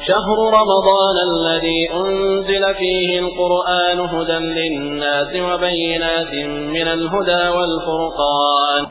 شهر رمضان الذي أنزل فيه القرآن هدى للناس وبينات من الهدى والفرقان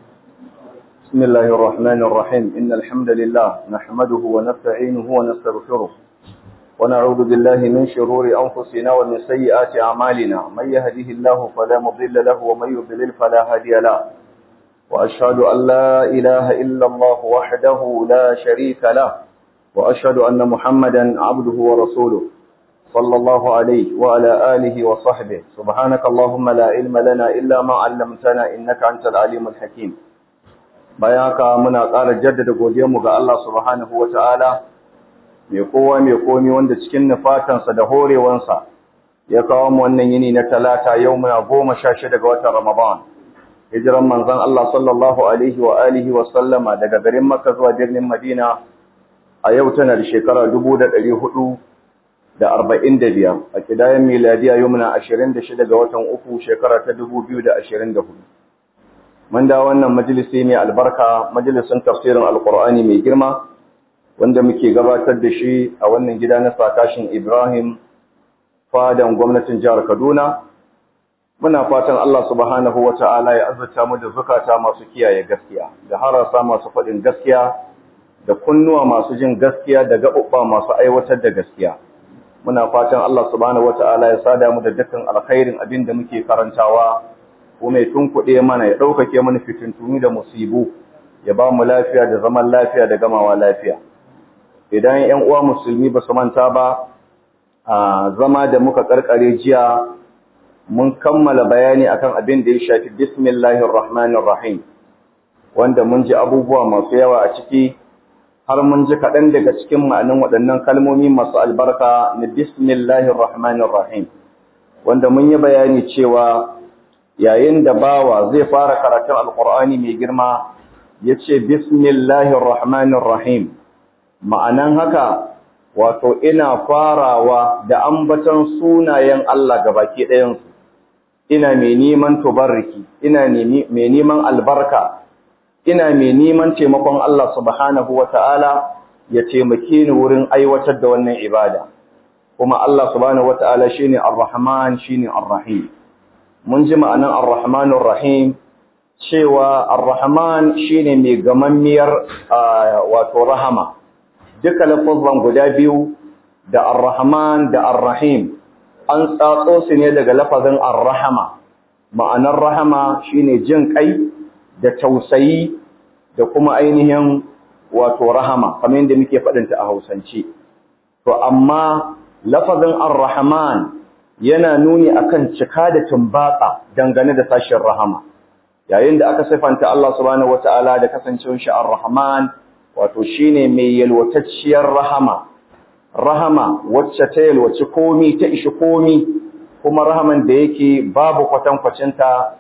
بسم الله الرحمن الرحيم إن الحمد لله نحمده ونستعينه ونستغفره ونعوذ بالله من شرور أنفسنا ومن سيئات أعمالنا من يهده الله فلا مضل له ومن يضلل فلا هادي له وأشهد أن لا إله إلا الله وحده لا شريك له وأشهد أن محمدا عبده ورسوله صلى الله عليه وعلى آله وصحبه سبحانك اللهم لا علم لنا إلا ما علمتنا إنك أنت العليم الحكيم بياك منا قال جدد godiyarmu ga Allah subhanahu wataala mai kowa mai komi wanda cikin nufatansa da horewansa ya kawo mu wannan yini na talata yau muna goma sha shida ga watan Ramadan hijiran manzon Allah sallallahu alaihi wa alihi wa sallama daga garin Makka zuwa birnin Madina a yau tana da shekara dubu da ɗari hudu da arba'in da biyar a kidayen miladiya yau muna ashirin da shida ga watan uku shekara ta dubu biyu da ashirin da hudu mun da wannan majalisi mai albarka majalisin tafsirin alkur'ani mai girma wanda muke gabatar da shi a wannan gida na sakashin ibrahim fadan gwamnatin jihar kaduna muna fatan allah subhanahu wa ta'ala ya azurta mu da zukata masu kiyaye gaskiya da harasa masu faɗin gaskiya da kunnuwa masu jin gaskiya da gaɓuɓɓa masu aiwatar da gaskiya. Muna fatan Allah subhanahu wata'ala ya sada mu da dukkan alkhairin abin da muke karantawa, ko mai tunkuɗe mana ya ɗaukake mana fitintunu da musibu, ya ba mu lafiya da zaman lafiya da gamawa lafiya. Idan ‘yan uwa musulmi ba su manta ba, a zama da muka ƙarƙare jiya, mun kammala bayani akan abin da ya shafi bismillahir rahmanir rahim wanda mun ji abubuwa masu yawa a ciki har mun ji kaɗan daga cikin ma'anin waɗannan kalmomi masu albarka na bismillahir rahmanir rahim wanda mun yi bayani cewa yayin da bawa zai fara karatun alkur'ani mai girma ya ce bismillahir rahmanir rahim ma'anan haka wato ina farawa da ambaton sunayen Allah gabaki ɗayansu ina mai neman tubarriki ina mai neman albarka ina mai neman taimakon Allah subhanahu wa ta'ala ya taimake ni wurin aiwatar da wannan ibada, kuma Allah subhanahu wa ta'ala shi ne Ar-Rahman shi ne Ar-Rahim. Mun ji ma'anan Ar-Rahmanun Rahim cewa Ar-Rahman shi ne mai gamammiyar wato rahama, duka lafazan guda biyu da Ar-Rahman da Ar-Rahim an tsatso su ne daga lafazin Ar-Rahama, ma'anar rahama shi ne jin ƙai da tausayi da kuma ainihin wato rahama kamar yadda muke faɗinta a Hausance to amma lafazin ar-rahman yana nuni akan cika da tumbatsa dangane da sashin rahama yayin da aka sifanta Allah subhanahu wataala da kasancewar shi ar-rahman wato shine mai yalwatacciyar rahama rahama wacce ta yalwaci komi ta ishi komi kuma rahaman da yake babu kwatankwacinta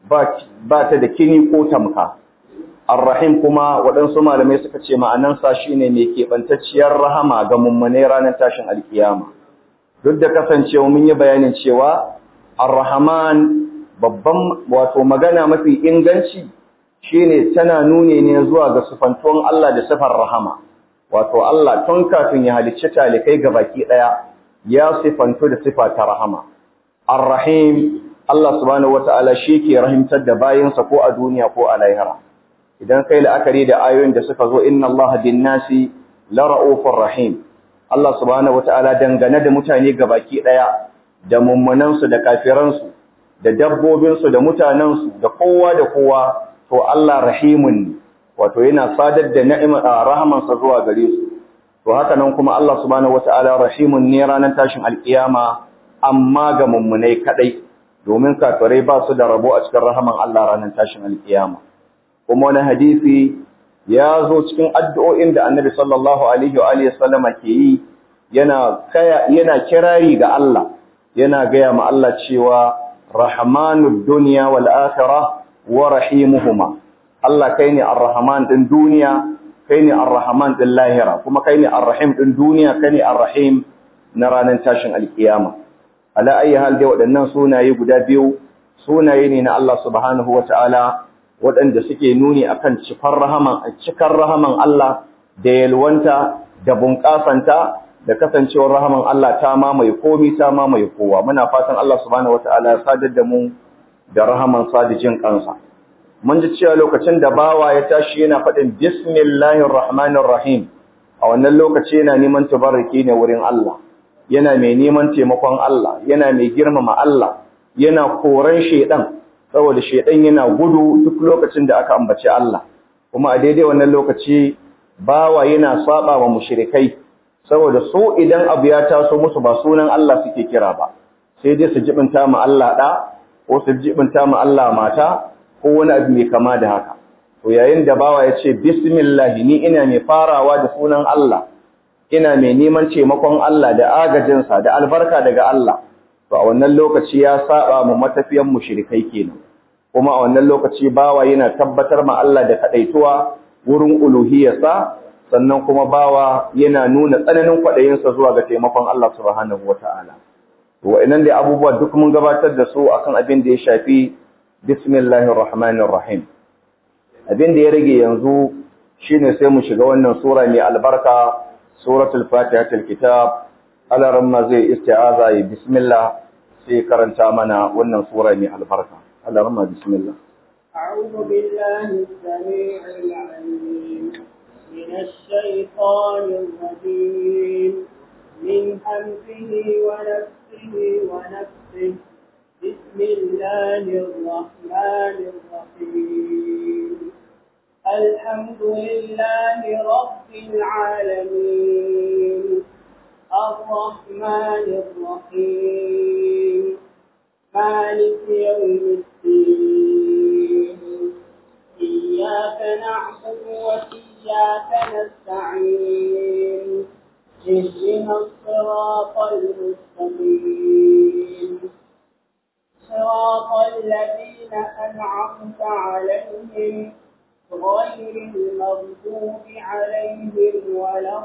ba ta da kini ko tamka. Ar-Rahim kuma waɗansu malamai suka ce ma'anansa shi ne mai keɓantacciyar rahama ga mummune ranar tashin alkiyama. Duk da kasancewa mun yi bayanin cewa Ar-Rahman babban wato magana mafi inganci shi ne tana nune ne zuwa ga sufantuwan Allah da sifar rahama. Wato Allah tun kafin ya halicci talikai ga baki ɗaya ya sifantu da sifa ta rahama. Ar-Rahim Allah subhanahu wata'ala shi ke rahimtar da bayinsa ko a duniya ko a lahira idan kai la'akari da ayoyin da suka zo inna Allah bin nasi la ra'ufur rahim Allah subhanahu wata'ala dangane da mutane gabaki daya da mummunansu da kafiransu da dabbobinsu da mutanensu da kowa da kowa to Allah rahimun ne wato yana sadar da ni'imar rahamansa zuwa gare su to haka nan kuma Allah subhanahu wata'ala rahimun ne ranar tashin alkiyama amma ga mummunai kadai domin kafirai ba su da rabo a cikin rahaman Allah ranar tashin alkiyama kuma wani hadisi ya zo cikin addu'o'in da annabi sallallahu alaihi wa alihi sallama ke yi yana kaya yana kirari ga Allah yana gaya ma Allah cewa rahmanud dunya wal akhirah wa rahimuhuma Allah kai ne ar-rahman din duniya kai ne ar-rahman din lahira kuma kai ne ar-rahim din duniya kai ne ar-rahim na ranar tashin alkiyama ala ayi hal dai waɗannan sunaye guda biyu sunaye ne na Allah subhanahu wata'ala waɗanda suke nuni akan cikar rahaman cikar rahaman Allah da yalwanta da bunƙasanta da kasancewar rahaman Allah ta mamaye komi ta mamaye kowa muna fatan Allah subhanahu wataala ya sadar da mu da rahaman sadijin kansa mun ji cewa lokacin da bawa ya tashi yana faɗin bismillahir rahmanir rahim a wannan lokaci yana neman tabarruki ne wurin Allah yana mai neman taimakon Allah yana mai girmama Allah yana koran shedan saboda shedan yana gudu duk lokacin da aka ambaci Allah kuma a daidai wannan lokaci bawa yana saba wa mushrikai saboda su idan abu ya taso musu ba sunan Allah suke kira ba sai dai su jibinta mu Allah da ko su jibinta mu Allah mata ko wani abu mai kama da haka to yayin da bawa ya ce bismillah ni ina mai farawa da sunan Allah ina mai neman taimakon Allah da agajinsa da albarka daga Allah to a wannan lokaci ya saba mu matafiyan mushrikai kenan kuma a wannan lokaci bawa yana tabbatar ma Allah da kadaituwa wurin uluhiyarsa sannan kuma bawa yana nuna tsananin kwadayinsa zuwa ga taimakon Allah subhanahu wataala to wa'annan da abubuwa duk mun gabatar da su akan abin da ya shafi bismillahir rahmanir rahim abin da ya rage yanzu shine sai mu shiga wannan sura mai albarka suratul fatihatul kitab alaran ma zai isti'aza ya bismillah sai karanta mana wannan sura mai albarka alaran ma bismillah أعوذ بالله السميع العليم من الشيطان الرجيم من همزه ونفسه ونفسه بسم الله الرحمن الرحيم الحمد لله رب العالمين الرحمن الرحيم مالك يوم الدين إياك نعبد وإياك نستعين اهدنا الصراط المستقيم صراط الذين أنعمت عليهم غير المغضوب عليهم ولا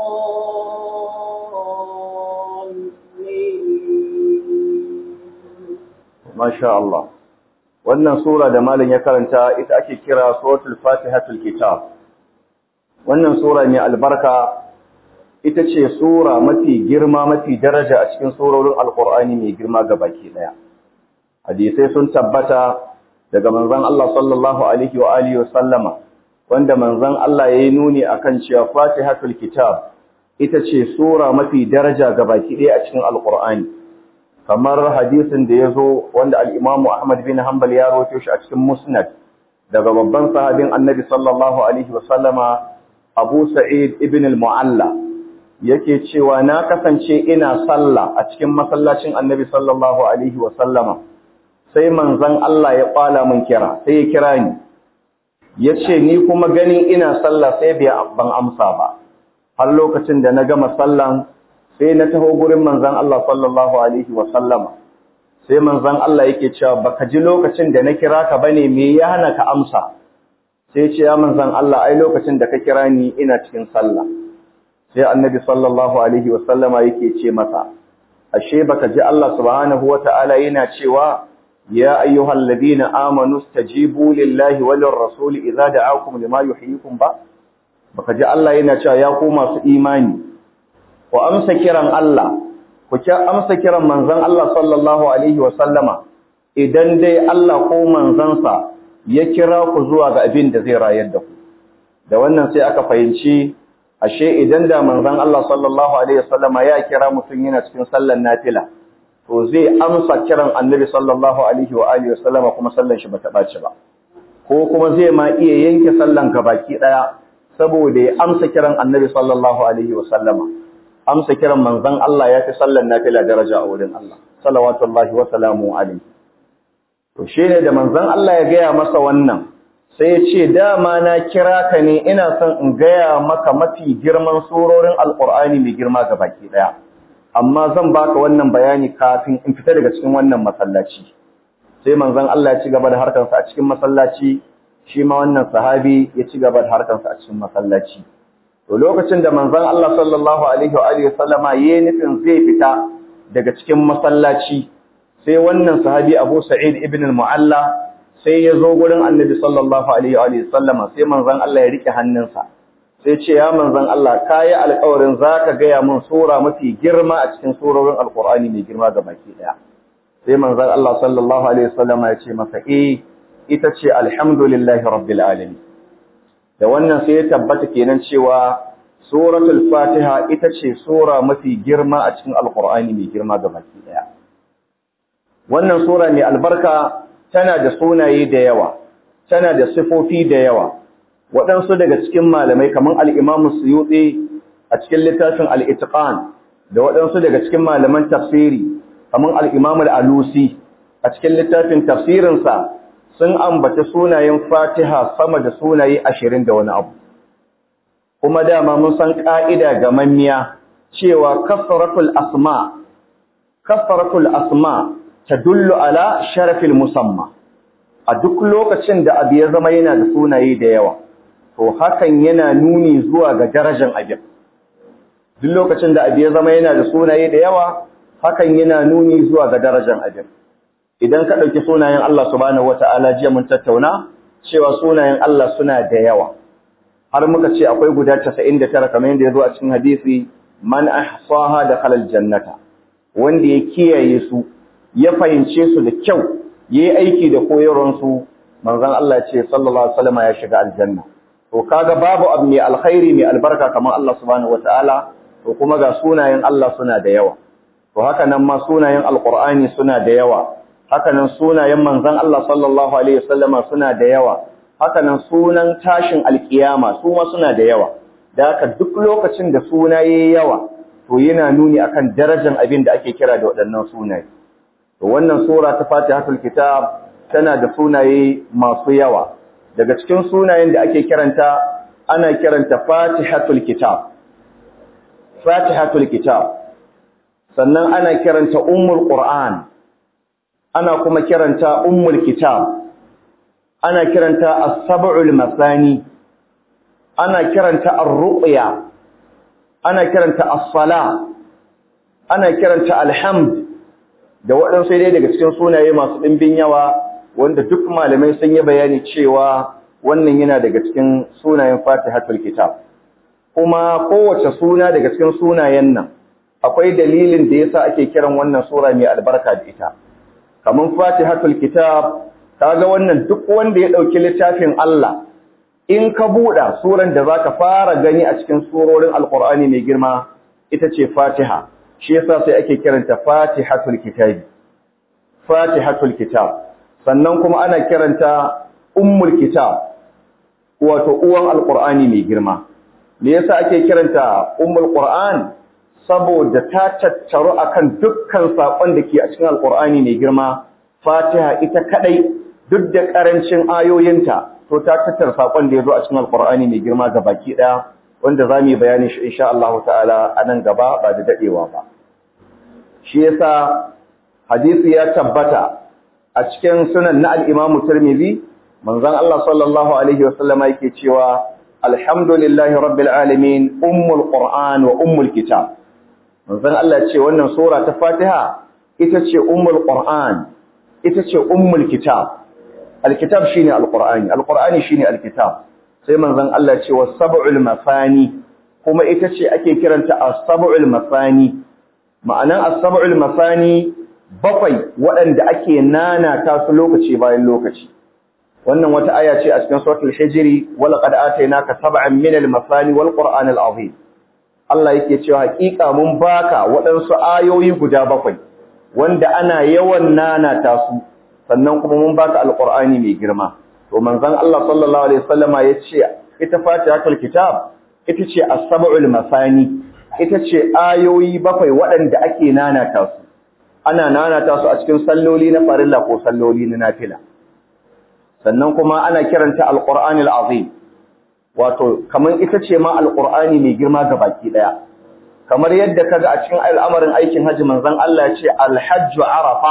الضالين masha Allah wannan sura da malam ya karanta ita ake kira suratul fatihatul kitab wannan sura ne albarka ita ce sura mafi girma mafi daraja a cikin surorin alqur'ani mai girma gabaki daya hadisai sun tabbata daga manzon Allah sallallahu alaihi wa alihi sallama wanda manzon Allah yayi nuni akan cewa fatihatul kitab ita ce sura mafi daraja gabaki daya a cikin alqur'ani kamar hadisin da ya zo wanda al'imamu Ahmad bin Hanbal ya roto shi a cikin Musnad daga babban sahabin annabi sallallahu Alaihi wasallama Abu Sa'id ibn al-Mu'alla yake cewa na kasance ina sallah a cikin masallacin annabi sallallahu Alaihi wasallama sai manzan Allah ya kwala min kira sai ya kira ni ya ce ni kuma ganin ina sallah sai bai ban amsa ba har lokacin da na gama sallan sai na taho gurin manzan Allah sallallahu alaihi wa sallama sai manzan Allah yake cewa baka ji lokacin da na kira ka bane me ya hana ka amsa sai ce ya manzan Allah ai lokacin da ka kira ni ina cikin sallah sai annabi sallallahu alaihi wa sallama yake ce masa ashe baka ji Allah subhanahu wa ta'ala yana cewa ya ayyuhal ladina amanu stajibu lillahi walir rasul idza da'akum lima yuhyikum ba baka ji Allah yana cewa ya ku masu imani ku amsa kiran Allah, ku amsa kiran manzan Allah sallallahu Alaihi wasallama, idan dai Allah ko manzansa ya kira ku zuwa ga abin da zai rayar da ku. Da wannan sai aka fahimci, ashe idan da manzan Allah sallallahu Alaihi wasallama ya kira mutum yana cikin sallan nafila, to zai amsa kiran annabi sallallahu Alaihi wa Alaihi wasallama kuma sallan shi ba ta ɓaci ba. Ko kuma zai ma iya yanke sallan gabaki ɗaya, saboda ya amsa kiran annabi sallallahu Alaihi wasallama. amsa kiran manzon Allah ya fi sallan nafila daraja a wurin Allah salawatullahi wa salamu alaihi to shine da manzon Allah ya gaya masa wannan sai ya ce dama na kira ka ne ina son in gaya maka mafi girman surorin alqur'ani mai girma ga baki daya amma zan baka wannan bayani kafin in fita daga cikin wannan masallaci sai manzon Allah ya ci gaba da harkarsa a cikin masallaci shi ma wannan sahabi ya ci gaba da harkarsa a cikin masallaci to lokacin da manzon Allah sallallahu alaihi wa alihi sallama yayin nufin zai fita daga cikin masallaci sai wannan sahabi Abu Sa'id ibn al-Mu'alla sai ya zo gurin Annabi sallallahu alaihi wa alihi sallama sai manzon Allah ya rike hannunsa sai ce ya manzon Allah kayi alƙawarin zaka gaya mun sura mafi girma a cikin surorin alqur'ani mai girma ga baki daya sai manzon Allah sallallahu alaihi wasallam ya ce masa eh ita ce alhamdulillahi rabbil alamin da wannan sai ya tabbata kenan cewa suratul fatiha ita ce sura mafi girma a cikin alqur'ani mai girma ga baki daya wannan sura mai albarka tana da sunaye da yawa tana da sifofi da yawa waɗansu daga cikin malamai kamar al-Imam Suyuti a cikin littafin al-Itqan da waɗansu daga cikin malaman tafsiri kamar al-Imam al-Alusi a cikin littafin tafsirinsa sun ambaci sunayen Fatiha sama da sunaye ashirin da wani abu kuma dama mun san ƙa'ida ga manniya cewa kasratul asma kasratul asma tadullu ala sharafil musamma a duk lokacin da abu ya zama yana da sunaye da yawa to hakan yana nuni zuwa ga darajar abin duk lokacin da abu ya zama yana da sunaye da yawa hakan yana nuni zuwa ga darajar abin idan ka ɗauki sunayen Allah subhanahu wata'ala jiya mun tattauna cewa sunayen Allah suna da yawa har muka ce akwai guda 99 kamar yadda ya zo a cikin hadisi man ahsaha da khalal jannata wanda ya kiyaye su ya fahimce su da kyau yayi aiki da koyarwar su manzon Allah ce sallallahu alaihi wasallam ya shiga aljanna to kaga babu abu mai alkhairi mai albarka kamar Allah subhanahu wataala to kuma ga sunayen Allah suna da yawa to haka nan ma sunayen alqur'ani suna da yawa haka nan sunayen manzon Allah sallallahu alaihi wasallama suna da yawa haka nan sunan tashin alkiyama su ma suna da yawa da haka duk lokacin da suna yayi yawa to yana nuni akan darajar abin da ake kira da waɗannan sunaye to wannan sura ta Fatihatul Kitab tana da sunaye masu yawa daga cikin sunayen da ake kiranta ana kiranta Fatihatul Kitab Fatihatul Kitab sannan ana kiranta Ummul Qur'an ana kuma kiranta Ummul Kitab ana kiranta As-Sab'ul Masani ana kiranta Ar-Ruqya ana kiranta As-Sala ana kiranta Alhamd da waɗansu dai daga cikin sunaye masu ɗimbin yawa wanda duk malamai sun yi bayani cewa wannan yana daga cikin sunayen Fatihatul Kitab kuma kowace suna daga cikin sunayen nan akwai dalilin da yasa ake kiran wannan sura mai albarka da ita kamar Fatihatul Kitab kaga wannan duk wanda ya dauki littafin Allah in ka buɗa suran da zaka fara gani a cikin surorin Alƙur'ani mai girma ita ce Fatiha shi yasa sai ake kiranta Fatihatul Kitab Fatihatul Kitab sannan kuma ana kiranta Ummul Kitab wato uwan Alƙur'ani mai girma me yasa ake kiranta Ummul Qur'an saboda ta tattaru akan dukkan sakon da ke a cikin Alƙur'ani mai girma Fatiha ita kadai duk da karancin ayoyinta to ta tattara sakon da yazo a cikin Alƙur'ani mai girma baki daya wanda zamu yi bayani shi insha Allah ta'ala a nan gaba ba da dadewa ba shi yasa hadisi ya tabbata a cikin sunan na al-Imam Tirmidhi manzon Allah sallallahu alaihi wasallama yake cewa alhamdulillahi rabbil alamin ummul qur'an wa ummul kitab manzon Allah ce wannan sura ta Fatiha ita ce ummul qur'an ita ce ummul kitab alkitab shine alqur'ani alqur'ani shine alkitab sai manzon Allah ce was sab'ul mafani kuma ita ce ake kiranta as-sab'ul mafani ma'anan as-sab'ul mafani bakwai waɗanda ake nana ta su lokaci bayan lokaci wannan wata aya ce a cikin suratul hijri wala qad atainaka sab'an min al-mafani wal qur'an al-azim Allah yake cewa hakika mun baka waɗansu ayoyi guda bakwai wanda ana yawan nana ta su sannan kuma mun baka alqur'ani mai girma to manzon Allah sallallahu alaihi wasallama yace ita fatihatul kitab ita ce as-sab'ul masani ita ce ayoyi bakwai waɗanda ake nana ta su ana nana ta su a cikin salloli na farilla ko salloli na nafila sannan kuma ana kiranta alqur'anil azim wato kaman ita ce ma alqur'ani mai girma ga baki daya kamar yadda kaga a cikin al'amarin aikin haji manzon Allah ya ce alhajju arafa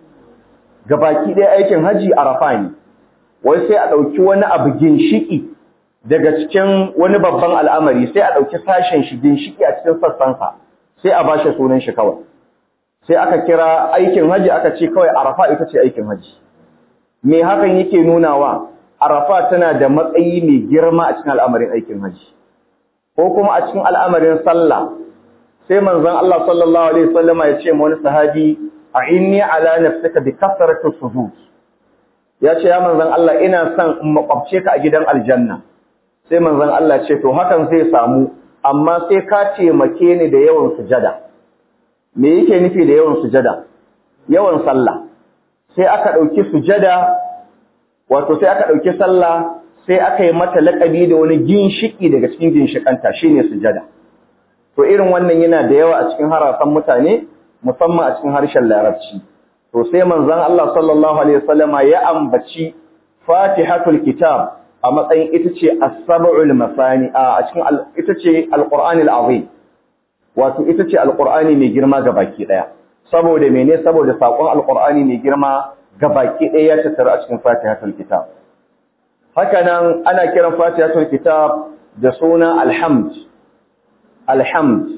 ga baki daya aikin haji arafa ne wai sai a dauki wani abu ginshiki daga cikin wani babban al'amari sai a dauki sashen shi ginshiki a cikin sassan sa sai a bashi sunan shi kawai sai aka kira aikin haji aka ce kawai arafa ita ce aikin haji me hakan yake nunawa arafa tana da matsayi mai girma a cikin al'amarin aikin haji ko kuma a cikin al'amarin sallah sai manzon Allah sallallahu alaihi wasallam ya ce wani sahabi a inni ala nafsika bi kasrati sujud ya ce ya manzon Allah ina son in makwabce ka a gidan aljanna sai manzon Allah ce to hakan zai samu amma sai ka taimake ni da yawan sujada me yake nufi da yawan sujada yawan sallah sai aka dauki sujada wato sai aka dauki sallah sai aka yi mata laƙabi da wani ginshiki daga cikin ginshikanta shine sujada to irin wannan yana da yawa a cikin harasan mutane musamman a cikin harshen larabci to sai manzon Allah sallallahu alaihi wasallama ya ambaci Fatihatul Kitab a matsayin ita ce as-sab'ul masani a cikin ita ce al-Qur'anil azim wato ita ce al-Qur'ani mai girma gabaki daya saboda mene saboda sakon al-Qur'ani mai girma gabaki daya ya tattara a cikin Fatihatul Kitab haka nan ana kiran Fatihatul Kitab da suna alhamd alhamd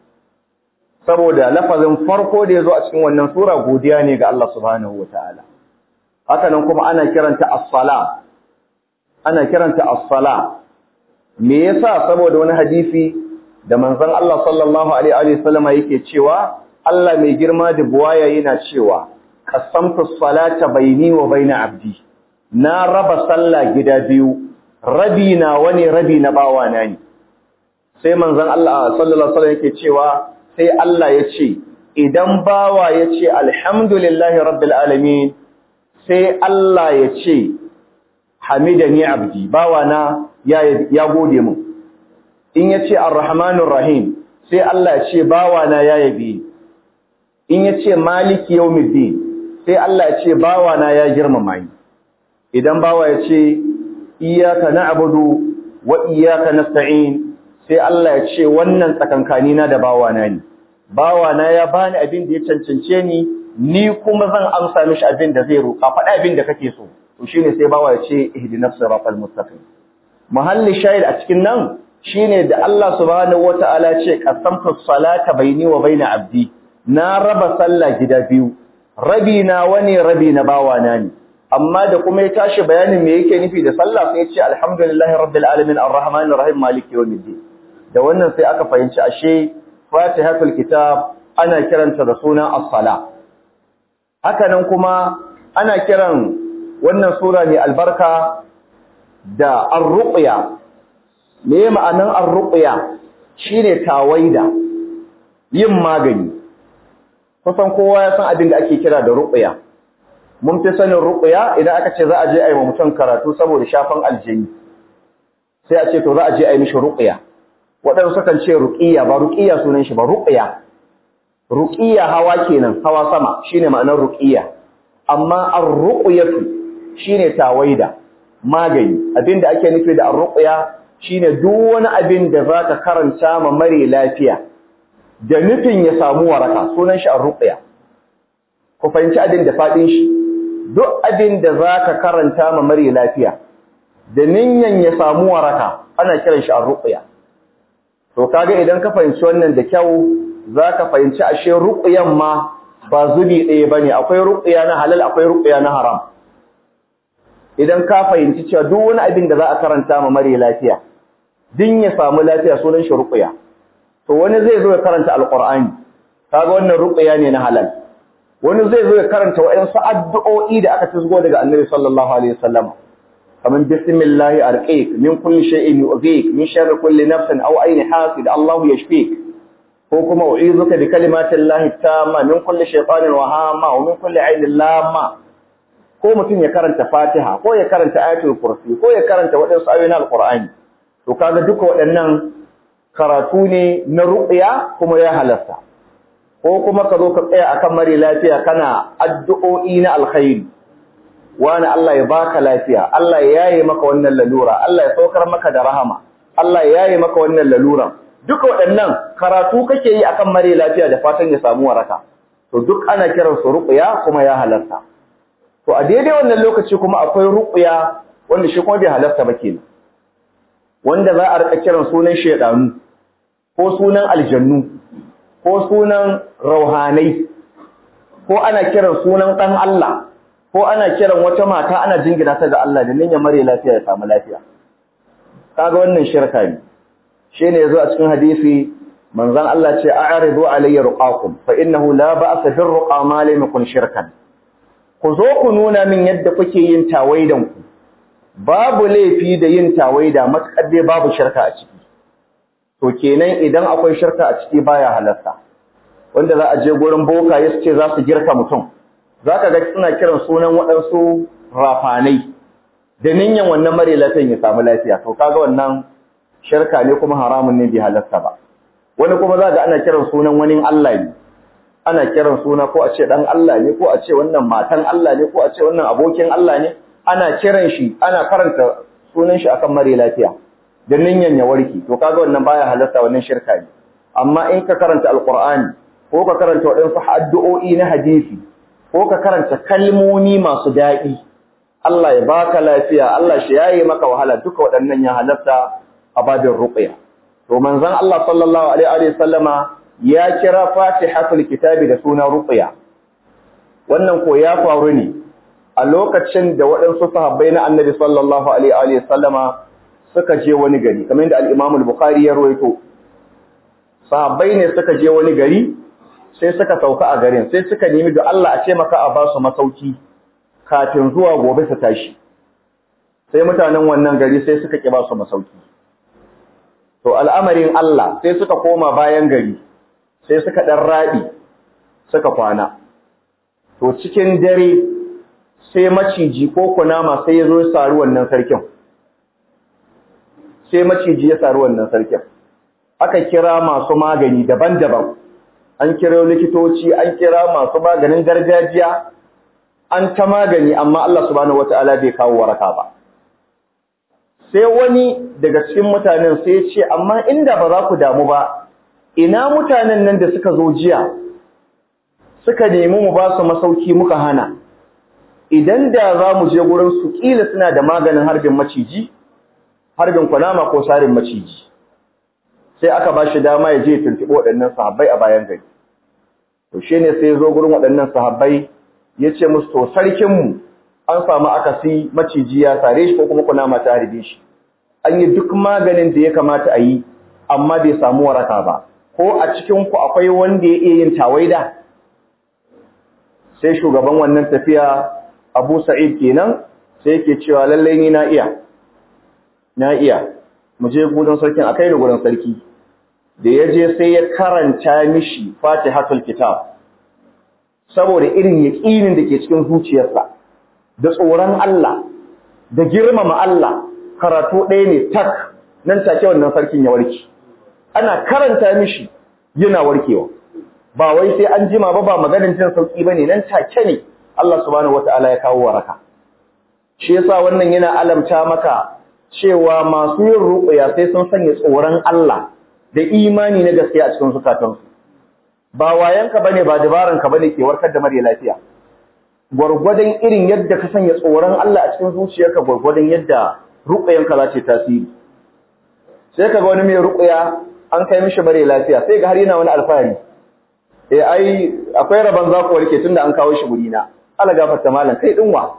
saboda lafazin farko da yazo a cikin wannan sura godiya ne ga Allah subhanahu wataala haka nan kuma ana kiranta as-sala ana kiranta as-sala me yasa saboda wani hadisi da manzon Allah sallallahu alaihi wa sallam yake cewa Allah mai girma da buwaya yana cewa qasamtu as-salata baini wa baina abdi na raba sallah gida biyu rabi na wani rabi na bawana ne sai manzon Allah sallallahu alaihi wasallam yake cewa sai Allah ya ce idan bawa ya ce alhamdulillahi rabbil alamin sai Allah ya ce hamidani abdi bawana ya ya gode mu in ya ce arrahmanur rahim sai Allah ya ce bawana ya yabi in ya ce maliki yawmiddin sai Allah ya ce bawana ya girmama ni idan bawa ya ce iyaka na'budu wa iyaka nasta'in sai Allah ya ce wannan tsakankani na da bawana ne bawana ya bani abin da ya cancance ni ni kuma zan amsa mishi abin da zai roƙa faɗa abin da kake so to shine sai bawa ya ce ihdinas siratal mustaqim mahalli shahid a cikin nan shine da Allah subhanahu wataala ce qasamtu salata baini wa baina abdi na raba sallah gida biyu rabi na wani rabi na bawana ne amma da kuma ya tashi bayanin me yake nufi da sallah sai ya ce alhamdulillahi rabbil alamin arrahmanir rahim maliki yawmiddin da wannan sai aka fahimci ashe fatihatul kitab ana kiranta da suna as-sala haka nan kuma ana kiran wannan sura ne albarka da ar-ruqya me ma'anan ar-ruqya shine tawaida yin magani kusan kowa ya san abin da ake kira da ruqya mun fi sanin ruqya idan aka ce za a je a yi wa mutum karatu saboda shafan aljini sai a ce to za a je a yi mishi ruqya waɗansu sukan ce ruqiyya ba ruqiyya sunan shi ba ruqya ruqiyya hawa kenan hawa sama shine ma'anar ruqiyya amma ar-ruqyatu shine tawaida magani abinda ake nufi da ar-ruqya shine duk wani abin da zaka karanta ma mare lafiya da nufin ya samu waraka sunan shi ar-ruqya ku fahimci abin da fadin shi duk abin da zaka karanta ma mare lafiya da ninyan ya samu waraka ana kiran shi ar-ruqya to kaga idan ka fahimci wannan da kyau zaka fahimci ashe ruqyan ma ba zubi ɗaya bane akwai ruqya na halal akwai ruqya na haram idan ka fahimci cewa duk wani abin da za a karanta ma mare lafiya din ya samu lafiya sunan shi ruqya to wani zai zo ya karanta alqur'ani kaga wannan ruqya ne na halal wani zai zo ya karanta wayansu addu'o'i da aka tizgo daga annabi sallallahu alaihi wasallam kaman bismillahi arqiq min kulli shay'in yu'zik min sharri kulli nafsin aw ayni hasid Allahu yashfik ko kuma u'izuka bi kalimatillahi tamma min kulli shaytanin wahama wa min kulli aynin lamma ko mutum ya karanta Fatiha ko ya karanta ayatul kursi ko ya karanta wadansu ayoyin alqur'ani to kaga duka waɗannan karatu ne na ruqya kuma ya halasta ko kuma ka zo ka tsaya akan mare lafiya kana addu'o'i na alkhairi wani Allah ya baka lafiya Allah ya yaye maka wannan lalura Allah ya saukar maka da rahama Allah ya yaye maka wannan lalura duka waɗannan karatu kake yi akan mare lafiya da fatan ya samu waraka to duk ana kiran su ruqya kuma ya halarta to a daidai wannan lokaci kuma akwai ruqya wanda shi kuma bai halarta ba kenan wanda za a rika kiran sunan shedanu ko sunan aljannu ko sunan rauhanai ko ana kiran sunan dan Allah ko ana kiran wata mata ana jingina ta ga Allah da niyyar mare lafiya ya samu lafiya kaga wannan shirka ne shine yazo a cikin hadisi manzon Allah ce a'ridu alayya ruqakum fa innahu la ba'sa bir ruqa ma lam yakun shirkan ku zo ku nuna min yadda kuke yin tawaidan ku babu laifi da yin tawaida matakar dai babu shirka a ciki to kenan idan akwai shirka a ciki baya halarta wanda za a je gurin boka ya ce za su girka mutum zaka ga suna kiran sunan waɗansu rafanai da ninyan wannan mare lafiyan ya samu lafiya to kaga wannan shirka ne kuma haramun ne bai halarta ba wani kuma za ga ana kiran sunan wani Allah ne ana kiran suna ko a ce dan Allah ne ko a ce wannan matan Allah ne ko a ce wannan abokin Allah ne ana kiran shi ana karanta sunan shi akan mare lafiya da ninyan ya warke to kaga wannan baya halarta wannan shirka ne amma in ka karanta alqur'ani ko ka karanta wadansu addu'o'i na hadisi ko ka karanta kalmomi masu daɗi Allah ya baka lafiya Allah shi yayi maka wahala duka waɗannan ya halarta a babin ruqya to manzon Allah sallallahu alaihi wa sallama ya kira Fatihatul Kitabi da suna ruqya wannan ko ya faru ne a lokacin da waɗansu sahabbai na Annabi sallallahu alaihi wa sallama suka je wani gari kamar yadda al-Imam al-Bukhari ya rawaito sahabbai ne suka je wani gari sai suka sauka a garin sai suka nemi da Allah a ce maka a ba su masauki kafin zuwa gobe su tashi sai mutanen wannan gari sai suka ki ba su masauki to al'amarin Allah sai suka koma bayan gari sai suka dan rabi suka kwana to cikin dare sai maciji ko kunama sai ya zo ya saru wannan sarkin sai maciji ya saru wannan sarkin aka kira masu magani daban-daban an kira likitoci an kira masu maganin gargajiya an ta magani amma Allah subhanahu wataala bai kawo waraka ba sai wani daga cikin mutanen sai ya ce amma inda ba za ku damu ba ina mutanen nan da suka zo jiya suka nemi mu ba su masauki muka hana idan da za mu je gurin su kila suna da maganin harbin maciji harbin kunama ko sarin maciji sai aka ba shi dama ya je tuntuɓi waɗannan sahabbai a bayan gari to shi ne sai ya zo gurin waɗannan sahabbai ya ce musu to sarkinmu an samu akasi maciji ya sare shi ko kuma kunama ta harbe shi an yi duk maganin da ya kamata a yi amma bai samu waraka ba ko a cikinku akwai wanda ya iya yin tawaida sai shugaban wannan tafiya abu sa'id kenan sai yake cewa lallai ni na iya na iya mu je gudun sarkin akai da gudun sarki da ya je sai ya karanta mishi fatihatul kitab saboda irin yaƙinin da ke cikin zuciyarsa da tsoron Allah da girmama Allah karatu ɗaya ne tak nan take wannan sarkin ya warke ana karanta mishi yana warkewa ba wai sai an jima ba ba maganin jin sauki bane nan take ne Allah subhanahu wataala ya kawo waraka shi yasa wannan yana alamta maka cewa masu yin ruqya sai sun sanya tsoron Allah da imani na gaskiya a cikin zukatansu ba wayanka bane ba dabaranka bane ke warkar da mare lafiya gwargwadon irin yadda ka sanya tsoron Allah a cikin zuciyarka gwargwadon yadda ruqyanka za ta tasiri sai kaga wani mai ruqya an kai mishi mare lafiya sai ga har yana wani alfahari eh ai akwai rabon za ku warke tunda an kawo shi guri na Allah gafarta malam kai dinwa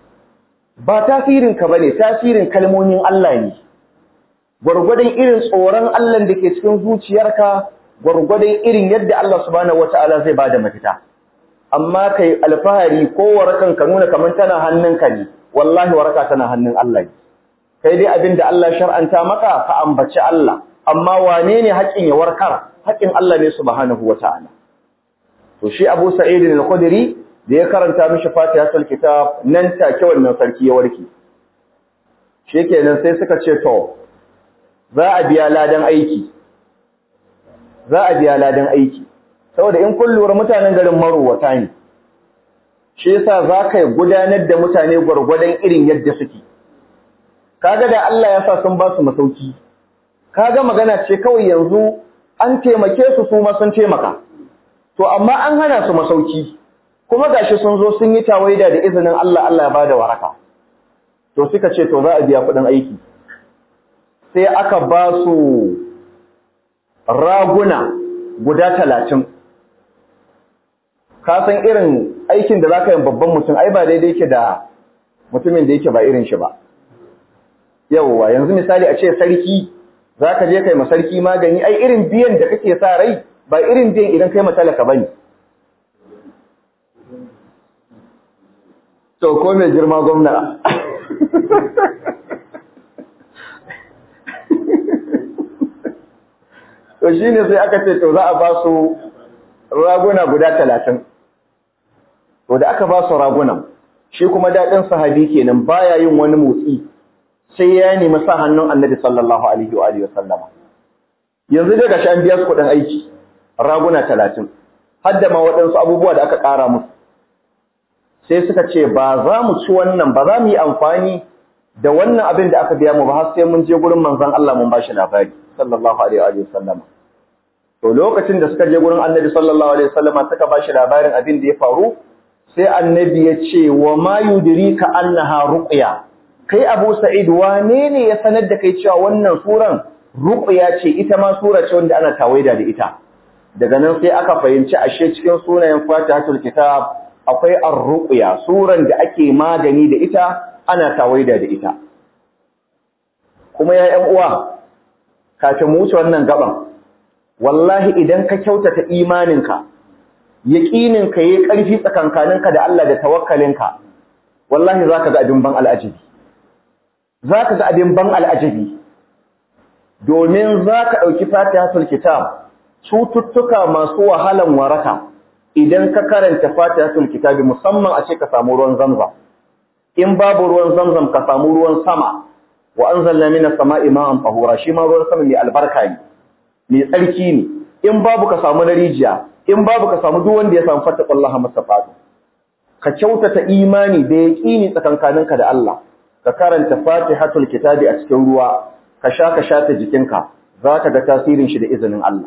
ba tasirin ka bane tasirin kalmomin Allah ne gwargwadon irin tsoron Allah da ke cikin zuciyarka gwargwadon irin yadda Allah subhanahu wataala zai bada mafita amma kai alfahari ko warakan ka nuna kaman tana hannunka ne wallahi waraka tana hannun Allah ne kai dai abinda Allah shar'anta maka ka ambaci Allah amma wane ne haƙin ya warkar haƙin Allah ne subhanahu wataala to shi Abu Sa'id al-Khudri da ya karanta mishi Fatihatul Kitab nan take wannan sarki ya warke shikenan sai suka ce to za a biya ladan aiki za a biya ladan aiki saboda in kun lura mutanen garin marowata ne shi yasa za ka gudanar da mutane gwargwadon irin yadda suke kaga da Allah ya sa sun ba su masauki kaga magana ce kawai yanzu an taimake su su ma sun taimaka to amma an hana su masauki kuma gashi sun zo sun yi tawaida da izinin Allah Allah ya bada waraka to suka ce to za a biya kuɗin aiki sai aka ba su raguna guda talatin ka san irin aikin da za ka yi babban mutum ai ba daidai yake da mutumin da yake ba irin shi ba yauwa yanzu misali a ce sarki za ka je kai masarki magani ai irin biyan da kake sa rai ba irin biyan idan kai matalaka ba ne to ko mai girma gwamna to shi ne sai aka ce to za a ba su raguna guda talatin to da aka ba su ragunan shi kuma daɗin sahabi kenan baya yin wani motsi sai ya nemi sa hannun annabi sallallahu alaihi wa alihi sallama yanzu daga shi an biya su kuɗin aiki raguna talatin har da ma waɗansu abubuwa da aka ƙara musu sai suka ce ba za mu ci wannan ba za mu yi amfani da wannan abin da aka biya mu ba har sai mun je gurin manzon Allah mun bashi labari sallallahu alaihi wa sallama to lokacin da suka je gurin annabi sallallahu alaihi wa sallama suka bashi labarin abin da ya faru sai annabi ya ce wa ma yudrika annaha ruqya kai Abu Sa'id wane ne ya sanar da kai cewa wannan suran ruqya ce ita ma sura ce wanda ana tawaida da ita daga nan sai aka fahimci ashe cikin sunayen Fatihatul Kitab akwai ar-ruqya suran da ake magani da ita ana tawaida da ita kuma ya ƴan uwa kafin mu wuce wannan gaban wallahi idan ka kyautata imaninka yaqininka yayi ƙarfi tsakankaninka da Allah da tawakkalinka wallahi zaka ga abin ban al'ajabi zaka ga abin ban al'ajabi domin zaka dauki Fatihatul Kitab cututtuka masu wahalan waraka idan ka karanta Fatihatul Kitab musamman a ce ka samu ruwan Zamzam in babu ruwan Zamzam ka samu ruwan sama wa anzalna minas sama'i ma'an tahura shi ma ruwan sama mai albarka ne mai tsarki ne in babu ka samu na rijiya in babu ka samu duk wanda ya samu fattaqullaha mastafatu ka kyautata imani da yaqini tsakankaninka da Allah ka karanta Fatihatul Kitabi a cikin ruwa ka sha ka sha ta jikinka zaka ga tasirin shi da izinin Allah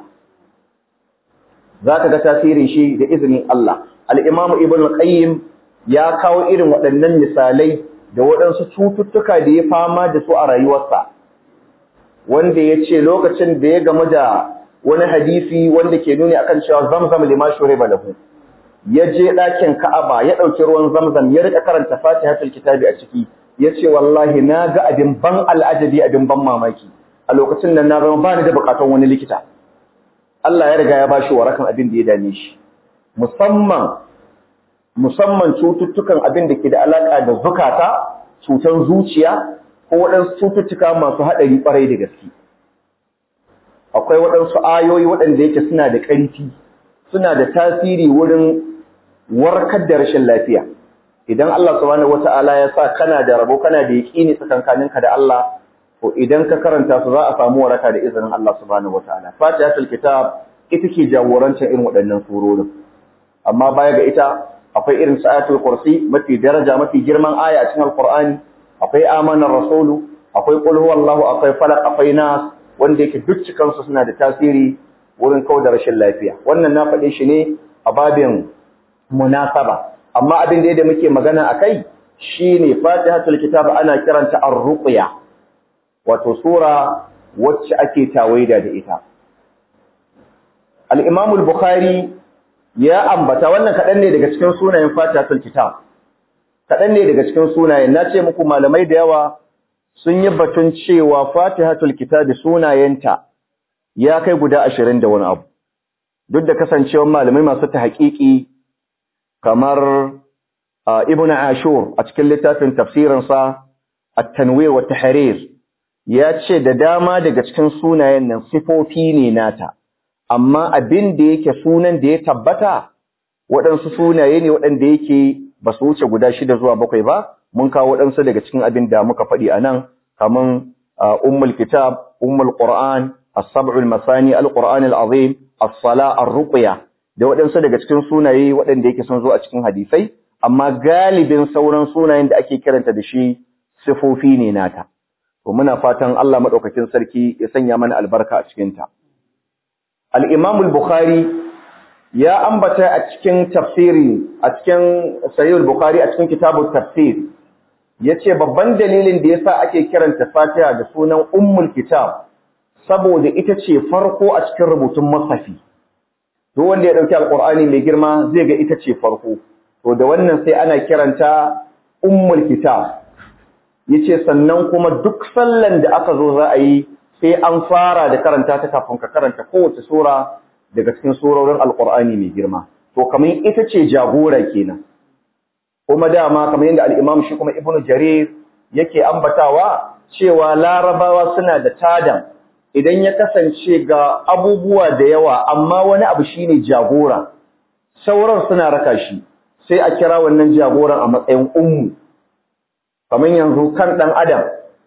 zaka ga tasirin shi da izinin Allah al-Imam Ibn al-Qayyim ya kawo irin waɗannan misalai da waɗansu cututtuka da ya fama da su a rayuwarsa wanda ya ce lokacin da ya gamu da wani hadisi wanda ke nuni akan cewa zamzam lima shuriba lahu ya je ɗakin ka'aba ya ɗauki ruwan zamzam ya rika karanta fatihatul kitabi a ciki ya ce wallahi na ga abin ban al'ajabi abin ban mamaki a lokacin nan na zama ba ni da buƙatar wani likita Allah ya riga ya bashi warakan abin da ya dame shi musamman musamman cututtukan abin da ke da alaƙa da zukata, cutan zuciya, ko waɗansu cututtuka masu haɗari ƙwarai da gaske. Akwai waɗansu ayoyi waɗanda yake suna da ƙarfi, suna da tasiri wurin warkar da rashin lafiya. Idan Allah subhanahu wata'ala ya sa kana da rabo kana da yaƙini tsakankaninka da Allah, to idan ka karanta su za a samu waraka da izinin Allah subhanahu wata'ala. Fatihatul Kitab ita ke jagorancin irin waɗannan surorin. Amma baya ga ita akwai irin sa'atul kursi mafi daraja mafi girman aya a cikin alqur'ani akwai amanar rasulu akwai qul huwallahu akwai falaq akwai nas wanda yake duk cikan su suna da tasiri wurin kawar da rashin lafiya wannan na faɗe shi ne a babin munasaba amma abin da muke magana akai shine fatihatul kitab ana kiranta ar-ruqya wato sura wacce ake tawaida da ita al-imam al-bukhari ya ambata wannan kaɗan ne daga cikin sunayen fatihatul kitab kaɗan ne daga cikin sunayen na ce muku malamai da yawa sun yi batun cewa fatihatul kitab sunayenta ya kai guda ashirin da wani abu duk da kasancewar malamai masu ta haƙiƙi kamar ibn ashur a cikin littafin tafsirinsa at-tanwir wa tahrir ya ce da dama daga cikin sunayen nan sifofi ne nata amma abin da yake sunan da ya tabbata waɗansu sunaye ne waɗanda yake ba su wuce guda shida zuwa bakwai ba mun kawo waɗansu daga cikin abin da muka faɗi a nan kaman ummul kitab ummul qur'an as-sab'ul masani al-qur'an al-azim as-sala ar-ruqya da waɗansu daga cikin sunaye waɗanda yake sun zo a cikin hadisai amma galibin sauran sunayen da ake kiranta da shi sifofi ne nata to muna fatan Allah madaukakin sarki ya sanya mana albarka a cikin ta al-imam al-bukhari ya ambata a cikin tafsiri a cikin sahih al-bukhari a cikin kitabut tafsir yace babban dalilin da yasa ake kiranta fatiha da sunan ummul kitab saboda ita ce farko a cikin rubutun masafi duk wanda ya dauki alqur'ani mai girma zai ga ita ce farko to da wannan sai ana kiranta ummul kitab yace sannan kuma duk sallan da aka zo za a yi sai an fara da karanta ta kafin ka karanta kowace sura daga cikin surorin alqur'ani mai girma to kamar ita ce jagora kenan kuma dama kamar yadda al-imam shi kuma ibnu jarir yake ambatawa cewa larabawa suna da tadan idan ya kasance ga abubuwa da yawa amma wani abu shine jagora sauran suna raka shi sai a kira wannan jagoran a matsayin ummu kamar yanzu kan dan adam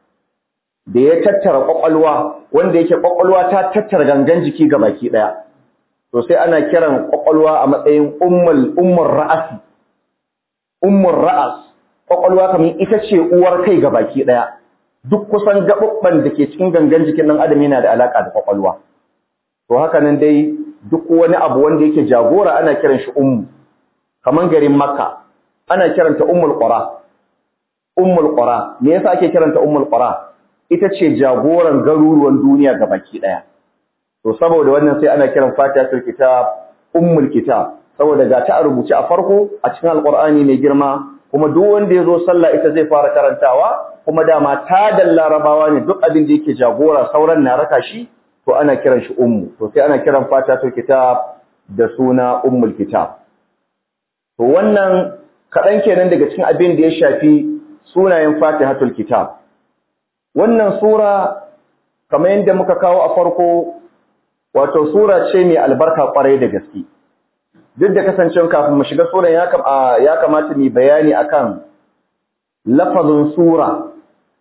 da ya tattara kwakwalwa wanda yake kwakwalwa ta tattara gangan jiki ga baki daya to sai ana kiran kwakwalwa a matsayin ummul ummur ra'asi ummur ra'as kwakwalwa kamar ita ce uwar kai ga baki daya duk kusan gabubban da ke cikin gangan jikin dan adam yana da alaka da kwakwalwa to haka nan dai duk wani abu wanda yake jagora ana kiran shi ummu kaman garin makka ana kiranta ummul qura ummul qura me yasa ake kiranta ummul qura ita ce jagoran garuruwan duniya gabaki daya to saboda wannan sai ana kiran fatihatul kitab ummul kitab saboda ga ta rubuce a farko a cikin alqur'ani mai girma kuma duk wanda yazo sallah ita zai fara karantawa kuma dama ta da larabawa ne duk abin da yake jagora sauran na raka shi to ana kiran shi ummu to sai ana kiran fatihatul kitab da suna ummul kitab to wannan kaɗan kenan daga cikin abin da ya shafi sunayen fatihatul kitab wannan sura kamar yadda muka kawo a farko wato sura ce mai albarka kwarai da gaske duk da kasancewa kafin mu shiga suran ya ya kamata mu bayani akan lafazin sura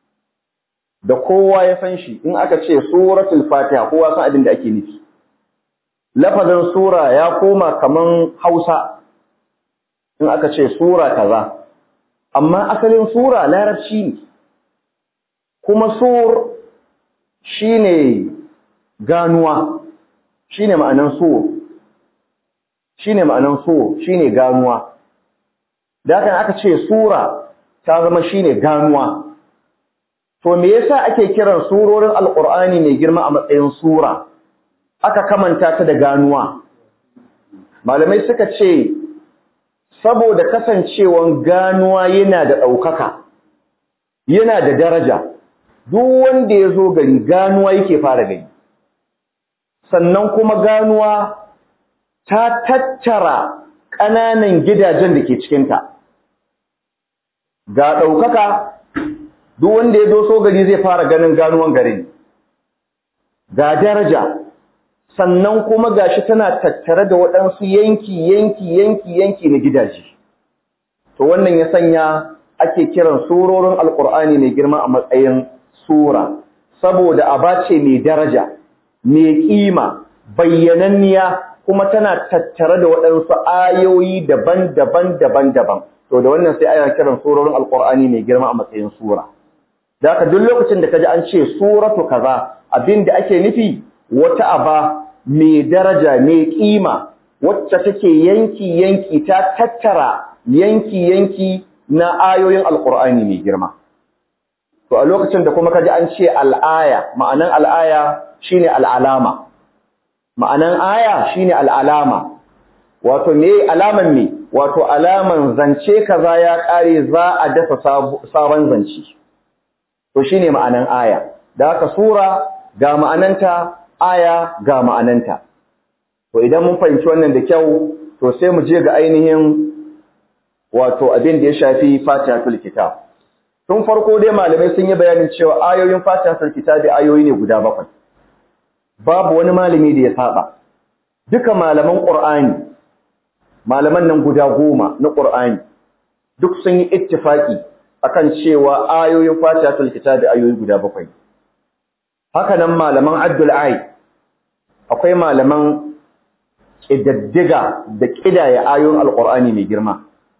da kowa ya san shi in aka ce suratul fatiha kowa san abin da ake nufi lafazin sura ya koma kaman Hausa in aka ce sura kaza amma asalin sura larabci ne kuma sur shine ganuwa shine ma'anan sur shine ma'anan sur shine ganuwa da haka aka ce sura ta zama shine ganuwa to me yasa ake kiran surorin alqur'ani mai girma a matsayin sura aka kamanta ta da ganuwa malamai suka ce saboda kasancewan ganuwa yana da ɗaukaka yana da daraja duk wanda ya zo gari ganuwa yake fara gani sannan kuma ganuwa ta tattara ƙananan gidajen da ke cikinta ga ɗaukaka duk wanda ya doso gari zai fara ganin ganuwan garin ga daraja sannan kuma gashi tana tattare da waɗansu yanki yanki yanki yanki na gidaje to wannan ya sanya ake kiran surorin alkur'ani mai girma a matsayin sura saboda aba ce mai daraja mai kima bayyananniya kuma tana tattare da waɗansu ayoyi daban-daban daban-daban to da wannan sai ana kiran surorin alkur'ani mai girma a matsayin sura da haka duk lokacin da kaji an ce suratu kaza abin da ake nufi wata aba mai daraja mai kima wacce take yanki yanki ta tattara yanki yanki na ayoyin alkur'ani mai girma to a lokacin da kuma kaji an ce al'aya ma'anan al'aya shine al'alama ma'anan aya shine al'alama wato me alaman me wato alaman zance kaza ya kare za a dasa sabon zance to shine ma'anan aya da haka sura ga ma'ananta aya ga ma'ananta to idan mun fahimci wannan da kyau to sai mu je ga ainihin wato abin da ya shafi fatihatul kitab tun farko dai malamai sun yi bayanin cewa ayoyin fatihatul kitab ayoyi ne guda bakwai babu wani malami da ya saba duka malaman qur'ani malaman nan guda goma na qur'ani duk sun yi ittifaki akan cewa ayoyin fatihatul kitab ayoyi guda bakwai haka nan malaman Abdul Ai akwai malaman kidaddiga da kidaya ayoyin Alƙur'ani mai girma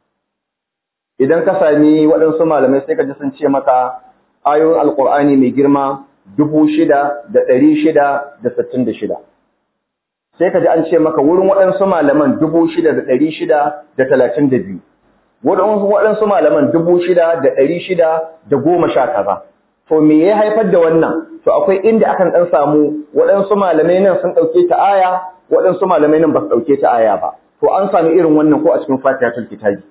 idan ka sami waɗansu malamai sai ka ji sun ce maka ayoyin Alƙur'ani mai girma dubu shida da ɗari shida da sittin da shida sai ka ji an ce maka wurin waɗansu malaman dubu shida da ɗari shida da talatin da biyu waɗansu malaman dubu shida da ɗari shida da goma sha kaza to me ya haifar da wannan to akwai inda akan dan samu waɗansu malamai nan sun ɗauke ta aya waɗansu malamai nan ba su ɗauke ta aya ba to an sami irin wannan ko a cikin fatihatul kitabi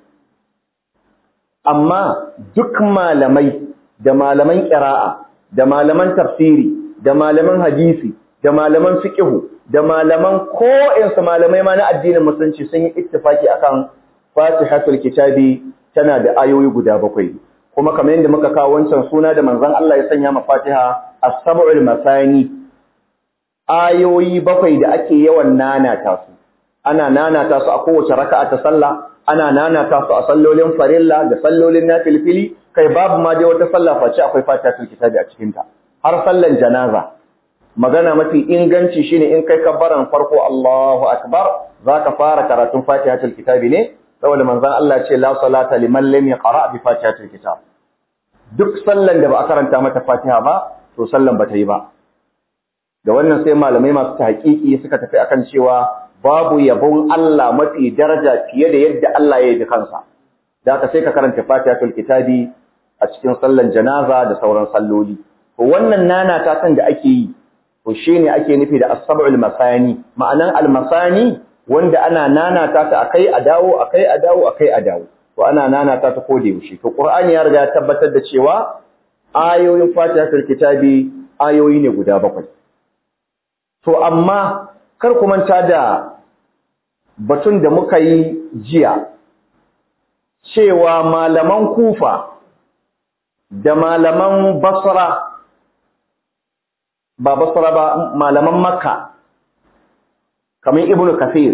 amma duk malamai da malaman qira'a da malaman tafsiri da malaman hadisi da malaman fiqhu da malaman ko'insu malamai ma na addinin musulunci sun yi ittifaki akan Fatihatul Kitabi tana da ayoyi guda bakwai kuma kamar yadda muka kawo wancan suna da manzon Allah ya sanya ma Fatiha as-sab'ul masani ayoyi bakwai da ake yawan nanata su ana nanata su a kowace raka'a ta sallah ana nanata su a sallolin farilla da sallolin nafilfili kai babu ma dai wata sallah face akwai Fatihatul Kitabi a cikin ta har sallan janaza magana mafi inganci shine in kai kabbaran farko Allahu akbar zaka fara karatun Fatihatul Kitabi ne saboda manzon Allah ce la salata liman lam yaqra bi Fatihatul Kitab duk sallan da ba a karanta mata Fatiha ba to sallan ba ta yi ba da wannan sai malamai masu tahqiqi suka tafi akan cewa babu yabon Allah mafi daraja fiye da yadda Allah ya yi kansa da haka sai ka karanta Fatihatul Kitabi a cikin sallan janaza da sauran salloli to wannan nana ta san da ake yi to shine ake nufi da as-sab'ul masani ma'anan al-masani wanda ana nanata ta akai a dawo akai a dawo akai a dawo to ana nanata ta kode yaushe to qur'ani ya riga ya tabbatar da cewa ayoyin fatihatul kitabi ayoyi ne guda bakwai to amma kar ku manta da batun da muka yi jiya cewa malaman kufa da malaman basra ba basra ba malaman makka kamar ibnu kafir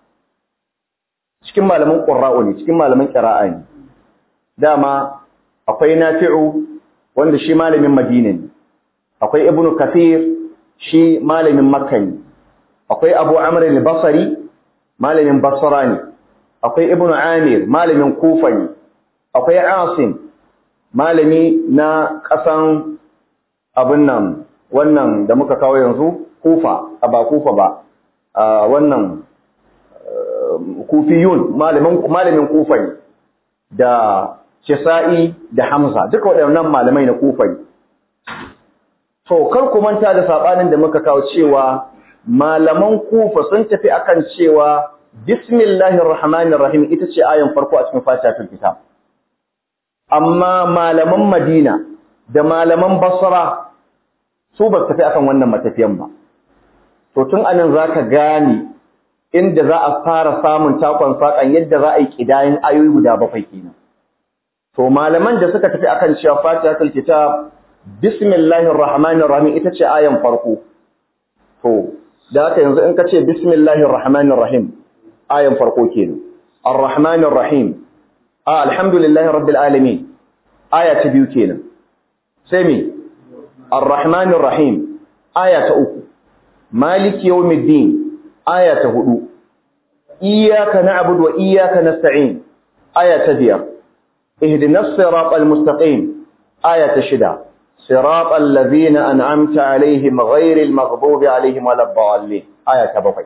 cikin malaman qurra'u ne cikin malaman qira'a ne dama akwai nafi'u wanda shi malamin madina ne akwai ibnu kafir shi malamin makka ne akwai abu amr al-basri malamin basra ne akwai ibnu amir malamin kufa ne akwai asim malami na kasan abin nan wannan da muka kawo yanzu kufa a ba kufa ba wannan kufiyun malamin malamin kufa ne da Kisa'i da Hamza duka waɗannan malamai na kufa ne to kar ku manta da sabanin da muka kawo cewa malaman kufa sun tafi akan cewa bismillahir rahmanir rahim ita ce ayan farko a cikin fatihatul kitab amma malaman madina da malaman basra su ba su tafi akan wannan matafiyan ba to tun anan zaka gane inda za a fara samun takon sakan yadda za a yi kidayin ayoyi guda bakwai kenan to malaman da suka tafi akan cewa fatihatul kitab bismillahir rahmanir rahim ita ce ayan farko to da haka yanzu in ka ce bismillahir rahmanir rahim ayan farko kenan arrahmanir rahim a alhamdulillahi rabbil alamin aya ta biyu kenan sai me arrahmanir rahim aya ta uku maliki yawmiddin aya ta hudu iyyaka na'budu wa iyyaka nasta'in aya ta biyar ihdinas siratal mustaqim aya ta shida siratal ladzina an'amta alaihim ghairil maghdubi alaihim waladdallin aya ta bakwai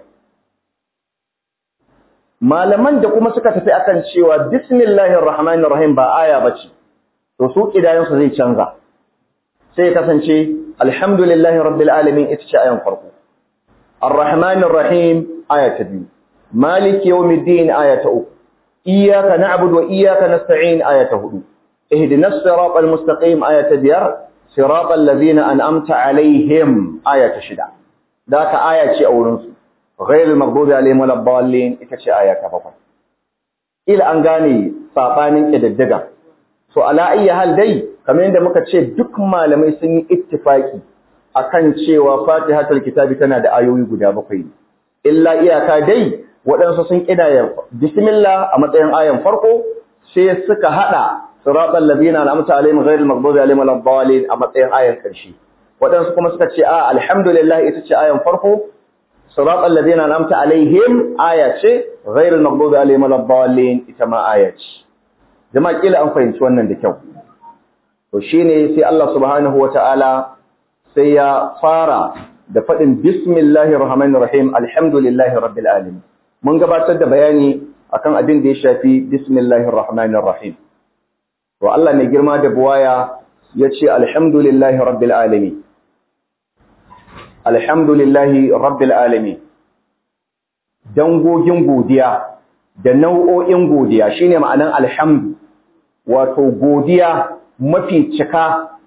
malaman da kuma suka tafi akan cewa bismillahir rahmanir rahim ba aya bace to su kidayen su zai canza sai kasance alhamdulillahi rabbil alamin ita ce ayan farko arrahmanir rahim aya ta biyu maliki yawmiddin aya ta uku iyyaka na'budu wa iyyaka nasta'in aya ta hudu ihdinas siratal mustaqim aya ta biyar siratal ladzina an'amta alaihim aya ta shida da ka aya ce a wurin su غير المغضوب عليهم ولا الضالين ita ce aya ta bakwai ila an gane sabanin kididdiga so ala ayyi hal dai kamar yadda muka ce duk malamai sun yi ittifaki akan cewa Fatihatul Kitabi tana da ayoyi guda bakwai illa iyaka dai waɗansu sun kidaya bismillah a matsayin ayan farko sai suka hada siratal ladina an'amta alaihim ghayril maghdubi alaihim waladdallin a matsayin ayan karshe waɗansu kuma suka ce a alhamdulillah ita ce ayan farko صراط الذين أنعمت عليهم آية غير المغضوب عليهم ولا الضالين إتما آية جماعة إلى أن فهمت wannan da kyau to shine sai Allah subhanahu wataala sai ya fara da fadin bismillahir rahmanir rahim alhamdulillahi rabbil alamin mun gabatar da bayani akan abin da ya shafi bismillahir rahmanir rahim to Allah mai girma da buwaya yace alhamdulillahi rabbil alamin alhamdulillahi rabbil alamin dangogin godiya da nau'o'in godiya shine ma'anan alhamdu wato godiya mafi cika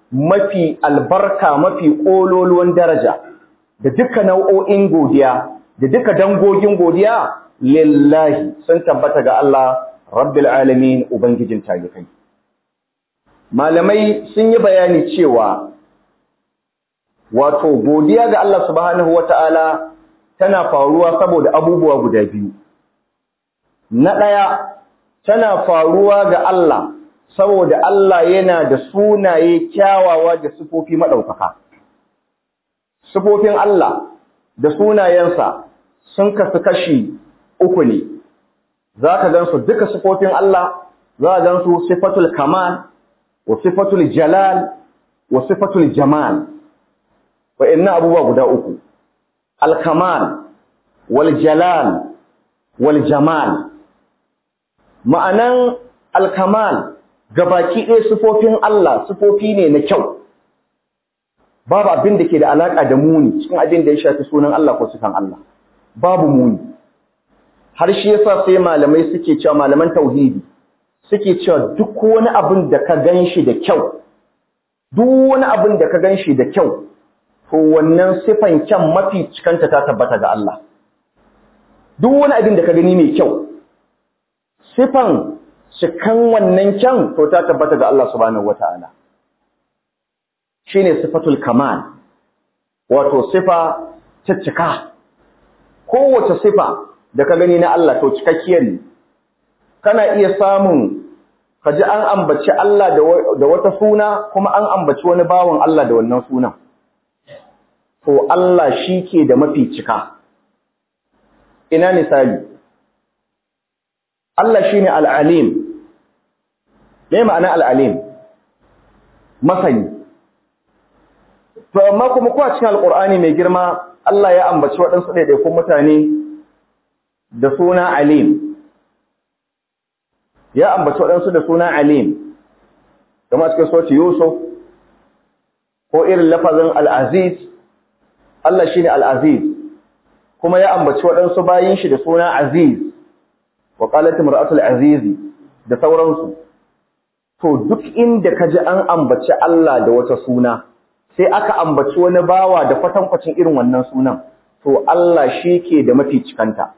mafi albarka mafi ƙololuwan daraja da duka nau'o'in godiya da duka dangogin godiya lillahi sun tabbata ga Allah rabbil alamin ubangijin talikai malamai sun yi bayani cewa wato godiya ga Allah subhanahu wata'ala tana faruwa saboda abubuwa guda biyu na ɗaya tana faruwa ga Allah saboda Allah yana da sunaye kyawawa da sifofi maɗaukaka sifofin Allah da sunayensa sun kasu kashi uku ne za ka gan su duka sifofin Allah za ka gan su sifatul kamal wa sifatul jalal wa sifatul jamal wa'annan abubuwa guda uku al-kamal wal jalal wal jamal ma'anan al-kamal gabaki ɗaya sifofin Allah sifofi ne na kyau babu abin da ke da alaƙa da muni cikin abin da ya shafi sunan Allah ko sifan Allah babu muni har shi yasa sai malamai suke cewa malaman tauhidi suke cewa duk wani abin da ka ganshi da kyau duk wani abin da ka ganshi da kyau to wannan sifan kyan mafi cikanta ta tabbata ga Allah duk wani abin da ka gani mai kyau sifan cikan wannan kyan to ta tabbata ga Allah subhanahu wataala shine sifatul kamal wato sifa ta cika kowace sifa da ka gani na Allah to cikakkiyar ne kana iya samun kaji an ambaci Allah da wata suna kuma an ambaci wani bawan Allah da wannan sunan to Allah shi ke da mafi cika ina misali Allah shine al-alim me ma'ana al-alim masani To amma kuma kuwa cikin Alƙur'ani mai girma Allah ya ambaci waɗansu ɗaiɗaikun mutane da suna Alim. Ya ambaci waɗansu da suna Alim, kama cikin soci Yusuf, ko irin lafazin Al'aziz, Allah shi ne Al'aziz, kuma ya ambaci waɗansu bayin shi da suna Aziz, wa ƙalatin ra'atul Azizi da sauransu. To duk inda ka ji an ambaci Allah da wata suna, sai aka ambaci wani bawa da kwatankwacin irin wannan sunan to Allah shi ke da mafi cikanta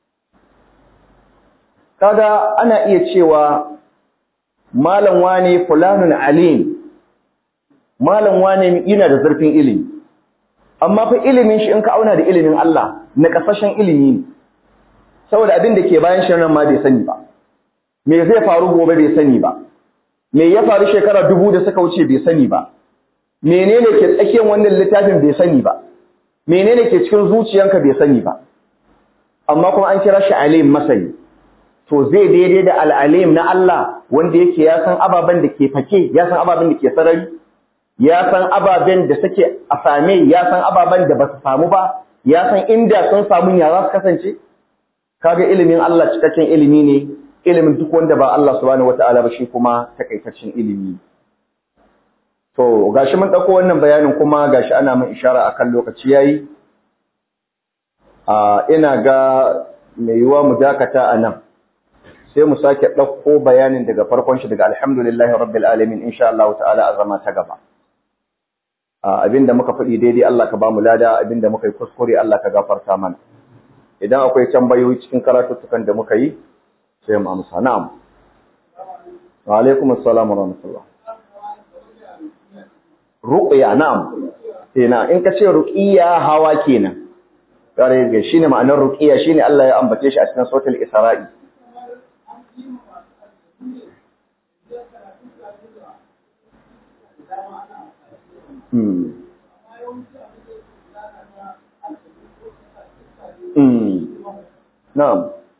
kaga ana iya cewa malam wane fulanun alim malam wane yana da zurfin ilimi amma fa ilimin shi in ka auna da ilimin Allah na kasashen ilimi ne saboda abin da ke bayan shi nan ma bai sani ba me zai faru gobe bai sani ba me ya faru shekara dubu da suka wuce bai sani ba menene ke tsakiyar wannan littafin bai sani ba menene ke cikin zuciyanka bai sani ba amma kuma an kira shi alim masani to zai daidai da al'alim na Allah wanda yake ya san ababen da ke fake ya san ababen da ke sarari ya san ababen da suke a same ya san ababen da ba su samu ba ya san inda sun samu ya za su kasance kaga ilimin Allah cikakken ilimi ne ilimin duk wanda ba Allah subhanahu wataala ba shi kuma takaitaccen ilimi To, gashi mun ɗauko wannan bayanin kuma gashi ana mun ishara akan lokaci yayi. A ina ga mai yiwuwa mu dakata a nan. Sai mu sake ɗauko bayanin daga farkon shi daga alhamdulillahi rabbil alamin insha Allah ta'ala a zama ta gaba. Abinda muka faɗi daidai Allah ka ba mu lada, abinda muka yi kuskure Allah ka gafarta mana. Idan akwai tambayoyi cikin karatuttukan da muka yi, sai mu amsa. Na'am. Wa alaikum assalam wa rahmatullah. ruqya na'am ina in ka ce ruqiya hawa kenan kare ga shine ma'anar ruqiya shine Allah ya ambace shi a cikin suratul isra'i hmm hmm na'am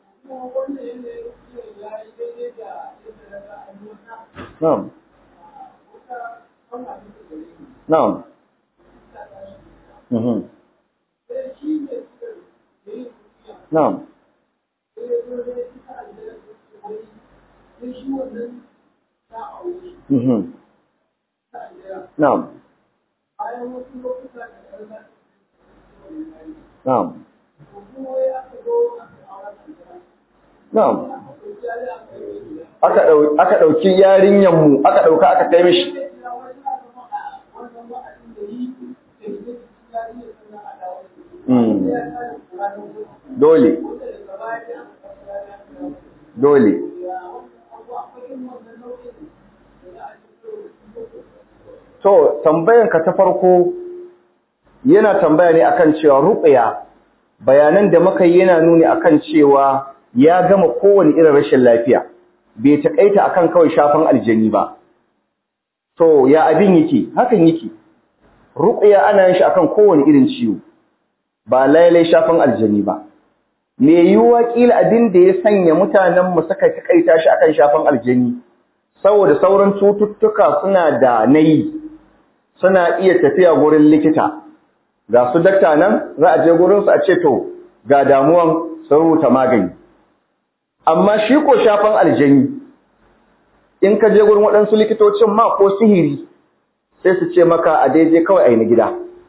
na'am Na'am. Mhm. Na'am. Mhm. Na'am. Na'am. Na'am. Aka ɗauki yarinyanmu, aka ɗauka aka kai mishi. dole dole to tambayan ka ta farko yana tambaya ne akan cewa ruqya bayanan da muka yi yana nuni akan cewa ya gama kowane irin rashin lafiya bai takaita akan kawai shafan aljani ba to ya abin yake hakan yake ruqya ana yin shi akan kowane irin ciwo ba lailai shafan aljani ba me yiwuwa kila abin da ya sanya mutanen mu suka takaita shi akan shafan aljani saboda sauran cututtuka suna da nayi suna iya tafiya gurin likita ga su dakta nan za a je gurin su a ce to ga damuwan sun rubuta magani amma shi ko shafan aljani in ka je gurin waɗansu likitocin ma ko sihiri sai su ce maka a daidai kawai a yi na gida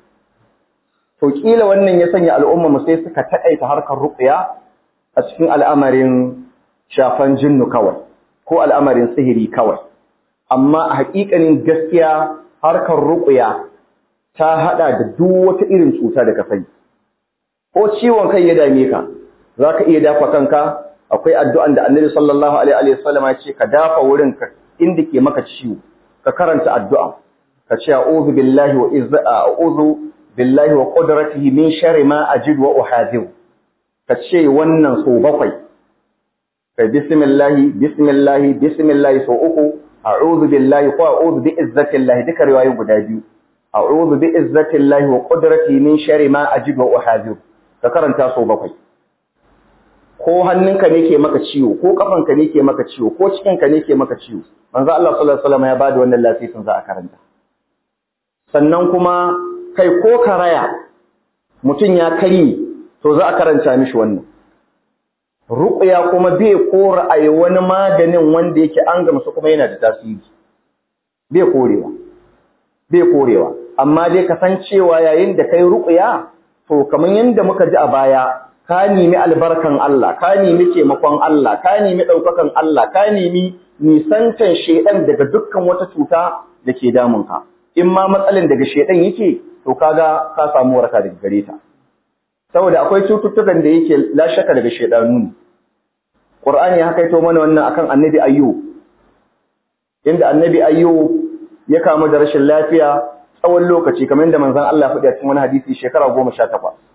to kila wannan ya sanya al'umma mu sai suka taƙaita harkar ruqya a cikin al'amarin shafan jinnu kawai ko al'amarin sihiri kawai amma a haƙiƙanin gaskiya harkar ruqya ta hada da duk wata irin cuta da ka sani ko ciwon kai ya dame ka zaka iya dafa kanka akwai addu'an da Annabi sallallahu alaihi wa sallam ya ce ka dafa wurin ka inda ke maka ciwo ka karanta addu'a ka ce a'udhu billahi wa izza a'udhu billahi wa qudratihi min sharri ma ajid wa uhadhiru ka ce wannan so bakwai kai bismillahi bismillahi bismillahi so uku a'udhu billahi ko a'udhu bi izzatillahi duka riwayoyi guda biyu a'udhu bi izzatillahi wa qudratihi min sharri ma ajid wa uhadhiru ka karanta so bakwai ko hannunka ne ke maka ciwo ko kafanka ne ke maka ciwo ko cikinka ne ke maka ciwo manzo Allah sallallahu alaihi wasallam ya bada wannan lasisin za a karanta sannan kuma kai ko karaya mutum ya kari to za a karanta mishi wannan ruqya kuma bai kora ayi wani maganin wanda yake an gamsu kuma yana da tasiri bai korewa bai korewa amma dai kasancewa yayin da kai ruqya to kamar yanda muka ji a baya ka nemi albarkan Allah ka nemi taimakon Allah ka nemi daukakan Allah ka nemi nisantan shedan daga dukkan wata cuta da ke damunka in ma matsalin daga shedan yake to kaga ka samu waraka daga gare ta saboda akwai cututtukan da yake la shaka daga shedanu ne Qur'ani ya kaito mana wannan akan Annabi Ayyub inda Annabi Ayyub ya kamu da rashin lafiya tsawon lokaci kamar yadda manzon Allah ya faɗi a cikin wani hadisi shekara 18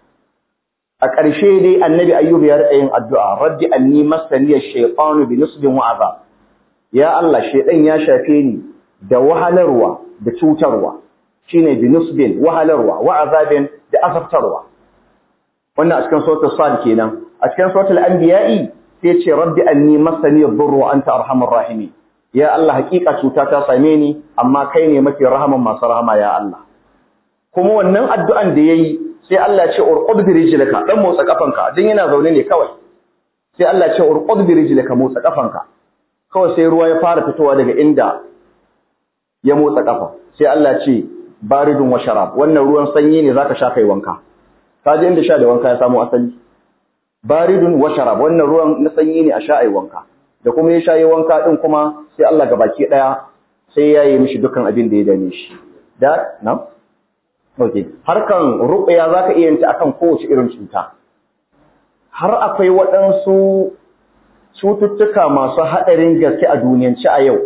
a ƙarshe dai Annabi Ayyub ya rika yin addu'a rabbi anni masani ash-shaytanu bi nusbin wa azab ya Allah shedan ya shafe ni da wahalarwa da cutarwa shine bi nusbin wahalarwa wa azabin da azabtarwa wannan a cikin suratul sad kenan a cikin suratul anbiya'i sai ce rabbi anni masani ad-durru wa anta arhamur rahimin ya Allah hakika cuta ta same ni amma kai ne mafi rahaman masu rahama ya Allah kuma wannan addu'an da yayi sai Allah ya ce urqud bi rijlika dan motsa kafanka dan yana zaune ne kawai sai Allah ya ce urqud bi rijlika motsa kafanka kawai sai ruwa ya fara fitowa daga inda ya motsa kafa sai Allah ya ce baridun wa sharab wannan ruwan sanyi ne zaka sha kai wanka ka je inda sha da wanka ya samu asali baridun wa sharab wannan ruwan na sanyi ne a sha ai wanka da kuma ya sha yi wanka din kuma sai Allah gabaki daya sai ya yi mishi dukkan abin da ya dame shi da na okay harkan ruqya zaka iya yanta akan kowace irin cuta har akwai waɗansu cututtuka masu haɗarin gaske a duniyance a yau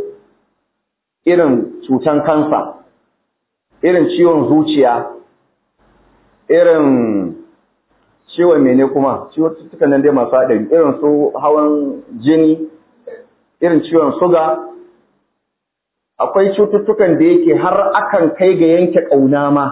irin cutan kansa irin ciwon zuciya irin ciwon mene kuma cututtukan nan dai masu haɗari irin su hawan jini irin ciwon suga akwai cututtukan da yake har akan kai ga yanke ƙauna ma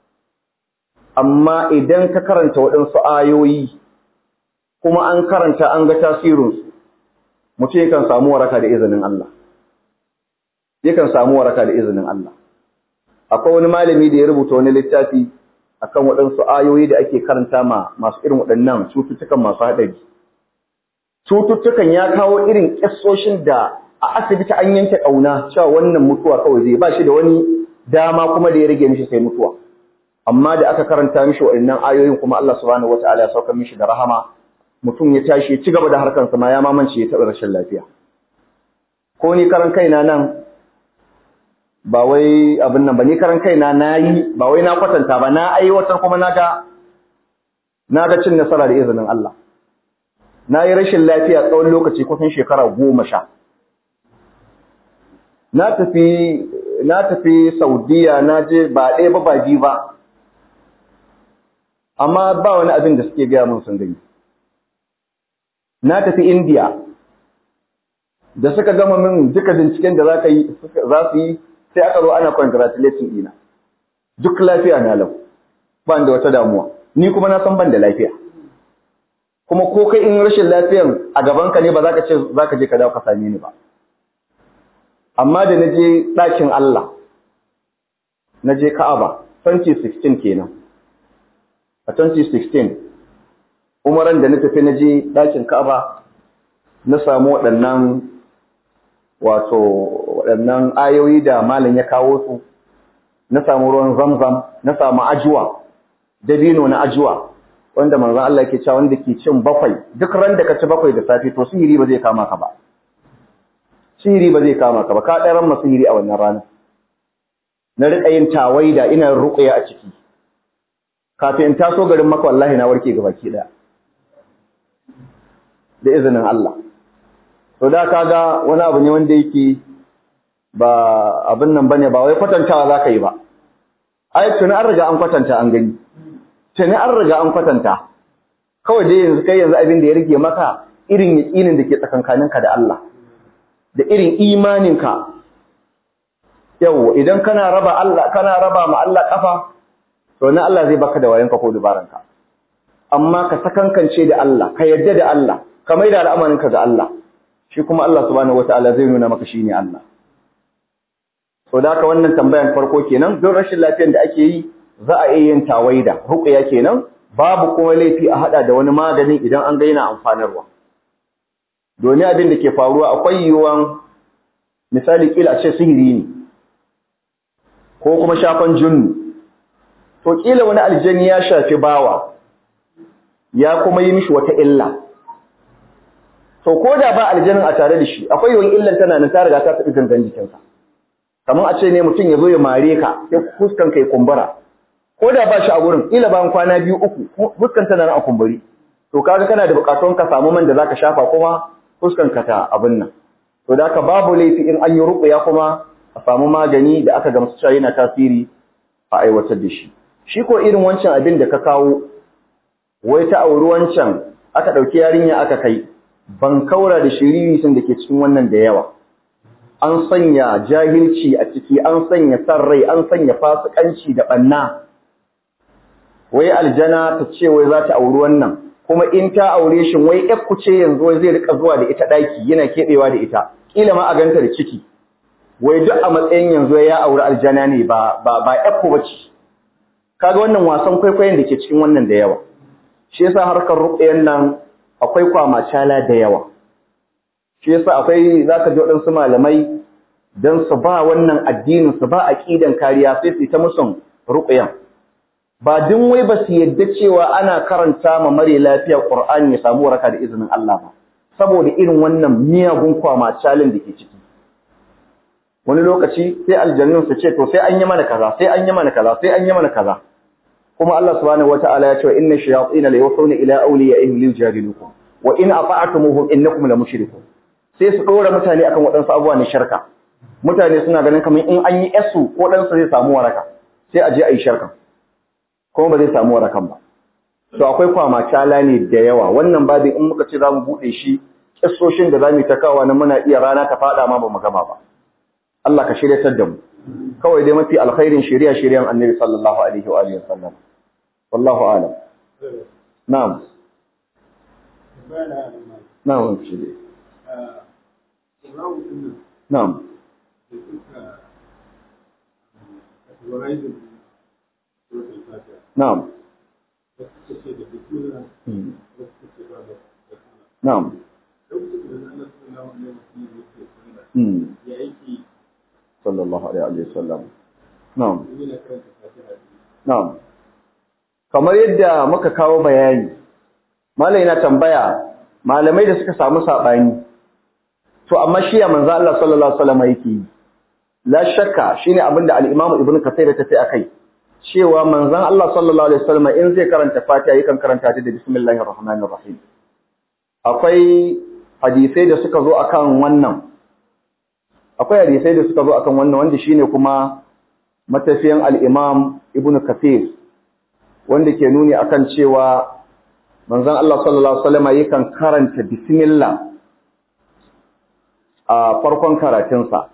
amma idan ka karanta waɗansu ayoyi kuma an karanta an ga tasirinsu mutum yakan samu waraka da izinin Allah yakan samu waraka da izinin Allah akwai wani malami da ya rubuta wani littafi akan waɗansu ayoyi da ake karanta ma masu irin waɗannan cututtukan masu haɗari. Cututtukan ya kawo irin ƙasoshin da a asibiti an yanke ƙauna cewa wannan mutuwa kawai zai ba shi da wani dama kuma da ya rage mishi sai mutuwa. Amma da aka karanta mishi waɗannan ayoyin kuma Allah subhanahu wata'ala ya sauka mishi da rahama mutum ya tashi ya ci gaba da harkarsa ma ya mamance ya taɓa rashin lafiya. Ko ni karan kaina nan ba wai abin nan ba ni karan kaina na yi ba wai na kwatanta ba na aiwatar kuma na ga na ga cin nasara da izinin Allah na yi rashin lafiya tsawon lokaci kusan shekara goma sha na tafi na tafi Saudiya na je ba ɗaya ba ba biyu ba amma ba wani abin da suke gaya mun sun gani na tafi India da suka gama min duka binciken da za ka yi za su yi sai aka zo ana congratulating ɗina duk lafiya na lau ba da wata damuwa ni kuma na san ban da lafiya kuma ko kai in rashin lafiyan a gabanka ne ba za ka ce za ka je ka dawo ka same ni ba amma da na je ɗakin Allah na je Ka'aba 2016 kenan a 2016 umaran da na tafi na je ɗakin Ka'aba na samu waɗannan wato waɗannan ayoyi da malam ya kawo su na samu ruwan zamzam na samu ajuwa dabino na ajuwa wanda manzo Allah yake cewa wanda ke cin bakwai duk ran da ka ci bakwai da safe to sihiri ba zai kama ka ba sihiri ba zai kama ka ba ka ɗaran ma sihiri a wannan rana na riƙa yin tawaida ina ruƙuya a ciki kafin in taso garin maka wallahi na warke gabaki ɗaya da izinin Allah to da kaga wani abu ne wanda yake ba abin nan bane ba wai kwatantawa zaka yi ba ai tuni an riga an kwatanta an gani tuni an riga an kwatanta kawai dai yanzu kai yanzu abin da ya rike maka irin yaƙinin da ke tsakankaninka da Allah da irin imaninka yau idan kana raba Allah kana raba ma Allah kafa to na Allah zai baka da wayanka ko dubaranka amma ka sakankance da Allah ka yadda da Allah ka maida al'amarinka ga Allah shi kuma Allah subhanahu wataala zai nuna maka shine Allah so da haka wannan tambayan farko kenan don rashin lafiyar da ake yi za a iya yin tawaida ruqya kenan babu kuma laifi a hada da wani magani idan an ga yana amfanarwa domin abin da ke faruwa akwai yiwuwan misali kila a ce sihiri ne ko kuma shafan junnu to kila wani aljani ya shafi bawa ya kuma yi mishi wata illa to ko da ba aljanin a tare da shi akwai yawan illan tana nan ta riga ta tafi gangan jikinsa kamar a ce ne mutum ya zo ya mare ka sai fuskan ka ya kumbura ko da ba shi a gurin ila bayan kwana biyu uku fuskan tana nan a kumburi to kaga kana da bukatun ka samu man da zaka shafa kuma fuskan ka ta abin nan to da ka babu laifi in an yi ruqya kuma a samu magani da aka gamsu cewa yana tasiri a aiwatar da shi shi ko irin wancan abin da ka kawo wai ta auri wancan aka dauki yarinya aka kai ban kaura da shiriritin da ke cikin wannan da yawa an sanya jahilci a ciki an sanya san rai an sanya fasikanci da banna wai aljana ta ce wai za ta auri wannan kuma in ta aure shi wai ku ce yanzu wai zai rika zuwa da ita daki yana kebewa da ita kila ma a ganta da ciki wai duk a matsayin yanzu ya auri aljana ne ba ba ba yakku bace kaga wannan wasan kwaikwayon da ke cikin wannan da yawa shi yasa harkar ruqyan nan akwai kwamacala da yawa shi yasa akwai zaka ji waɗansu malamai dan su ba wannan addinin su ba aqidan kariya sai su ta musun ruqyan ba din wai ba su yadda cewa ana karanta ma mare lafiya Qur'ani ya samu waraka da izinin Allah ba saboda irin wannan miyagun kwamacalin da ke ciki wani lokaci sai aljannun su ce to sai an yi mana kaza sai an yi mana kaza sai an yi mana kaza kuma Allah subhanahu wataala ya ce inna shayatin la yusuna ila awliyaihim liyujadilukum wa in ata'tumuhum innakum la mushrikun sai su dora mutane akan waɗansu abubuwa ne shirka mutane suna ganin kamar in an yi yasu ko dan zai samu waraka sai a je a yi shirka kuma ba zai samu warakan ba to akwai kwamacala ne da yawa wannan babin in muka ce za mu buɗe shi kissoshin da za mu yi ta kawa na muna iya rana ta faɗa ma ba mu gama ba Allah ka shiryatar da mu kawai dai mafi alkhairin shari'a shari'an annabi sallallahu alaihi wa alihi wasallam wallahu a'lam na'am na'am shi dai na'am na'am na'am sallallahu alaihi wa sallam na'am na'am kamar yadda muka kawo bayani malai na tambaya malamai da suka samu sabani to amma shi ya manzo Allah sallallahu alaihi wasallam yake la shakka shine abinda al-Imam Ibn Kathir ya tafi akai cewa manzon Allah sallallahu alaihi wasallam in zai karanta Fatiha yakan karanta ta da bismillahir rahmanir rahim akwai hadisai da suka zo akan wannan akwai hadisai da suka zo akan wannan wanda shine kuma matafiyan al-Imam Ibn Kathir wanda ke nuni akan cewa manzon Allah sallallahu alaihi wasallam yakan karanta bismillah a farkon karatunsa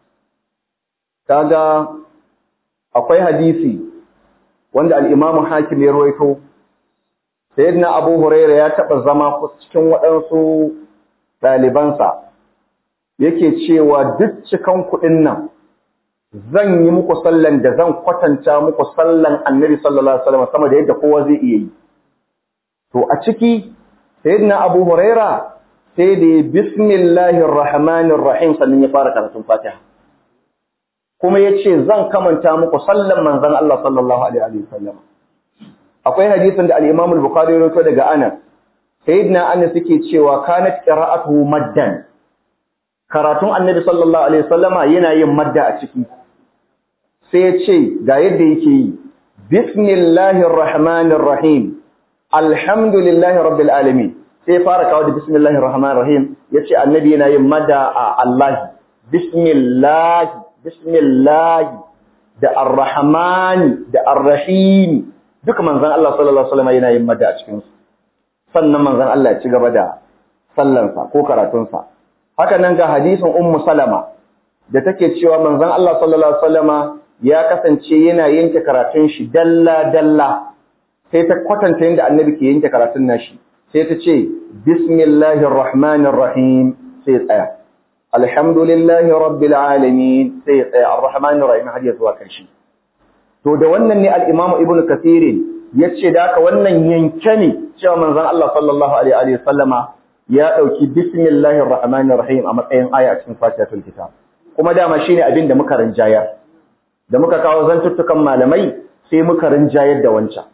kaga akwai hadisi wanda al-Imam Hakim ya rawaito sayyidina Abu Hurairah ya taba zama cikin waɗansu ɗalibansa yake cewa duk cikan kuɗin nan zan yi muku sallan da zan kwatanta muku sallan Annabi sallallahu alaihi wasallam sama da yadda kowa zai iya yi to a ciki sayyidina Abu Hurairah sai da bismillahir rahmanir rahim sannan ya fara karatun Fatiha kuma yace zan kamanta muku sallan manzon Allah sallallahu alaihi wasallam akwai hadisin da al-Imam al-Bukhari ya rawaito daga Anas sayyidina Anas yake cewa kanat qira'atuhu maddan karatun Annabi sallallahu alaihi wasallama yana yin madda a ciki sai ya ce ga yadda yake yi bismillahir rahmanir rahim alhamdulillahi rabbil alamin sai fara kawo da bismillahir rahmanir rahim yace annabi yana yin madda a Allah bismillah bismillah da arrahman da arrahim duka manzon Allah sallallahu alaihi wasallam yana yin madda a cikin su sannan manzon Allah ya ci gaba da sallansa ko karatunsa haka nan ga hadisin ummu salama da take cewa manzon Allah sallallahu alaihi wasallama ya kasance yana yanke karatun shi dalla dalla sai ta kwatanta yadda annabi ke yanke karatun nashi sai ta ce bismillahir rahmanir rahim sai tsaya alhamdulillahi rabbil alamin sai tsaya arrahmanir rahim har ya zuwa karshe to da wannan ne al-imam ibnu kathir yace da haka wannan yanke ne cewa manzon Allah sallallahu alaihi wasallama ya dauki bismillahir rahmanir rahim a matsayin aya a cikin fatihatul kitab kuma dama shine abin da muka rinjayar da muka kawo zantuttukan malamai sai muka rinjayar da wancan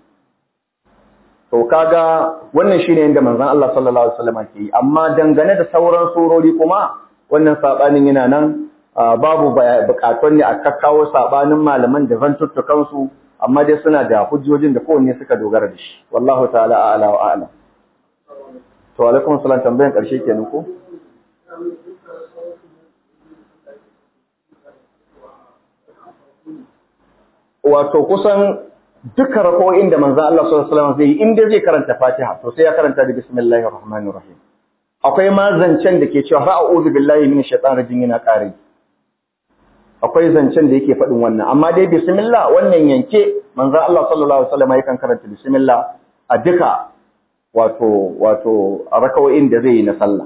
to kaga wannan shine yanda manzon Allah sallallahu alaihi wasallam ke yi amma dangane da sauran surori kuma wannan sabanin yana nan babu bukatun ne a kakkawo sabanin malaman da zantuttukan su amma dai suna da hujjojin da kowanne suka dogara da shi wallahu ta'ala a'la wa a'lam to alaikum assalam tambayan karshe kenan ko wato kusan duka rako'in da manzo Allah sallallahu alaihi wasallam zai yi inda zai karanta Fatiha to sai ya karanta da bismillahir rahmanir rahim akwai ma zancen da ke cewa a'udhu billahi minash shaitanir rajim yana kare akwai zancen da yake faɗin wannan amma dai bismillah wannan yanke manzo Allah sallallahu alaihi wasallam yakan karanta bismillah a duka wato wato rakawoyin da zai yi na sallah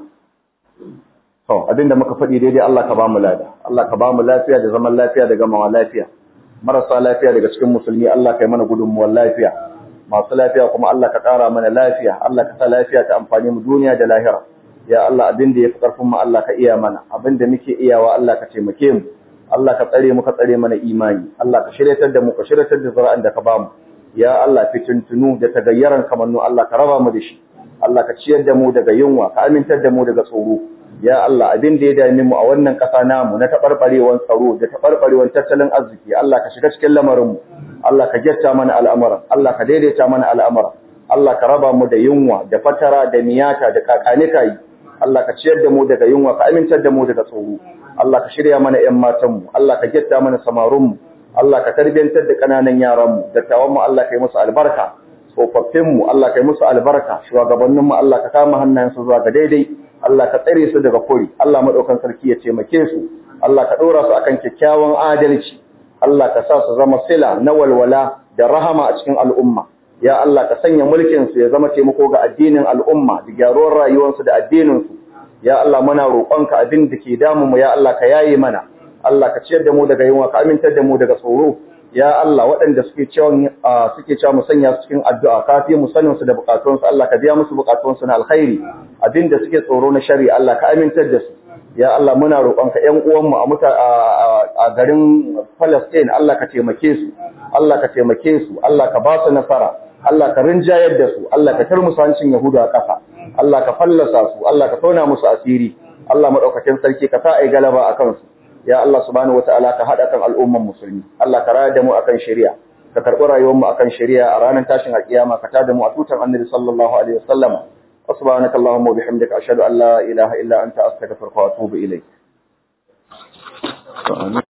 to abinda muka faɗi daidai Allah ka ba mu lada Allah ka ba mu lafiya da zaman lafiya da gamawa lafiya marasa lafiya daga cikin musulmi Allah kai mana gudunmuwar lafiya masu lafiya kuma Allah ka ƙara mana lafiya Allah ka sa lafiya ta amfani mu duniya da lahira ya Allah abin da yafi karfin mu Allah ka iya mana abin da muke iyawa Allah ka taimake mu Allah ka tsare mu ka tsare mana imani Allah ka shiryatar da mu ka shiryatar da zura'an da ka ba mu ya Allah fitintunu da tagayyaran kamannu Allah ka raba mu da shi Allah ka ciyar da mu daga yunwa ka amintar da mu daga tsoro ya Allah abin da ya dame mu a wannan ƙasa namu na taɓarɓarewar tsaro da taɓarɓarewar tattalin arziki Allah ka shiga cikin lamarin mu Allah ka gyatta mana al'amuran Allah ka daidaita mana al'amuran Allah ka raba mu da yunwa da fatara da miyata da kakanika yi Allah ka ciyar da mu daga yunwa ka amintar da mu daga tsoro Allah ka shirya mana ƴan matan mu Allah ka gyatta mana samarun mu Allah ka tarbiyantar da kananan yaran mu dattawan mu Allah ka yi musu albarka tsofaffin mu Allah ka yi musu albarka shugabannin mu Allah ka kama hannayensu zuwa ga daidai Allah ka tsare su daga kuri Allah madaukan sarki ya taimake su Allah ka dora su akan kyakkyawan adalci Allah ka sa su zama sila na walwala da rahama a cikin al'umma ya Allah ka sanya mulkin su ya zama taimako ga addinin al'umma da gyaruwar rayuwar su da addinin su ya Allah muna roƙonka abin da ke damu mu ya Allah ka yaye mana Allah ka ciyar da mu daga yunwa ka amintar da mu daga tsoro ya Allah waɗanda suke cewa suke cewa mu sanya su cikin addu'a kafi mu sanin su da bukatun su Allah ka biya musu bukatun su na alkhairi abinda suke tsoro na shari Allah ka amintar da su ya Allah muna roƙonka ƴan uwan mu a muta a garin Palestine Allah ka taimake su Allah ka taimake su Allah ka ba su nasara Allah ka rinjayar da su Allah ka tarmusa hancin Yahudu a ƙasa Allah ka fallasa su Allah ka tona musu asiri Allah madaukakin sarki ka sa ai galaba akan su ya Allah subhanahu wataala ka hada kan al'umman musulmi Allah ka raya da mu akan shari'a ka karɓi rayuwar mu akan shari'a a ranar tashin alƙiyama ka tada mu a tutan annabi sallallahu alaihi wasallam سبحانك اللهم وبحمدك أشهد أن لا إله إلا أنت أستغفرك وأتوب إليك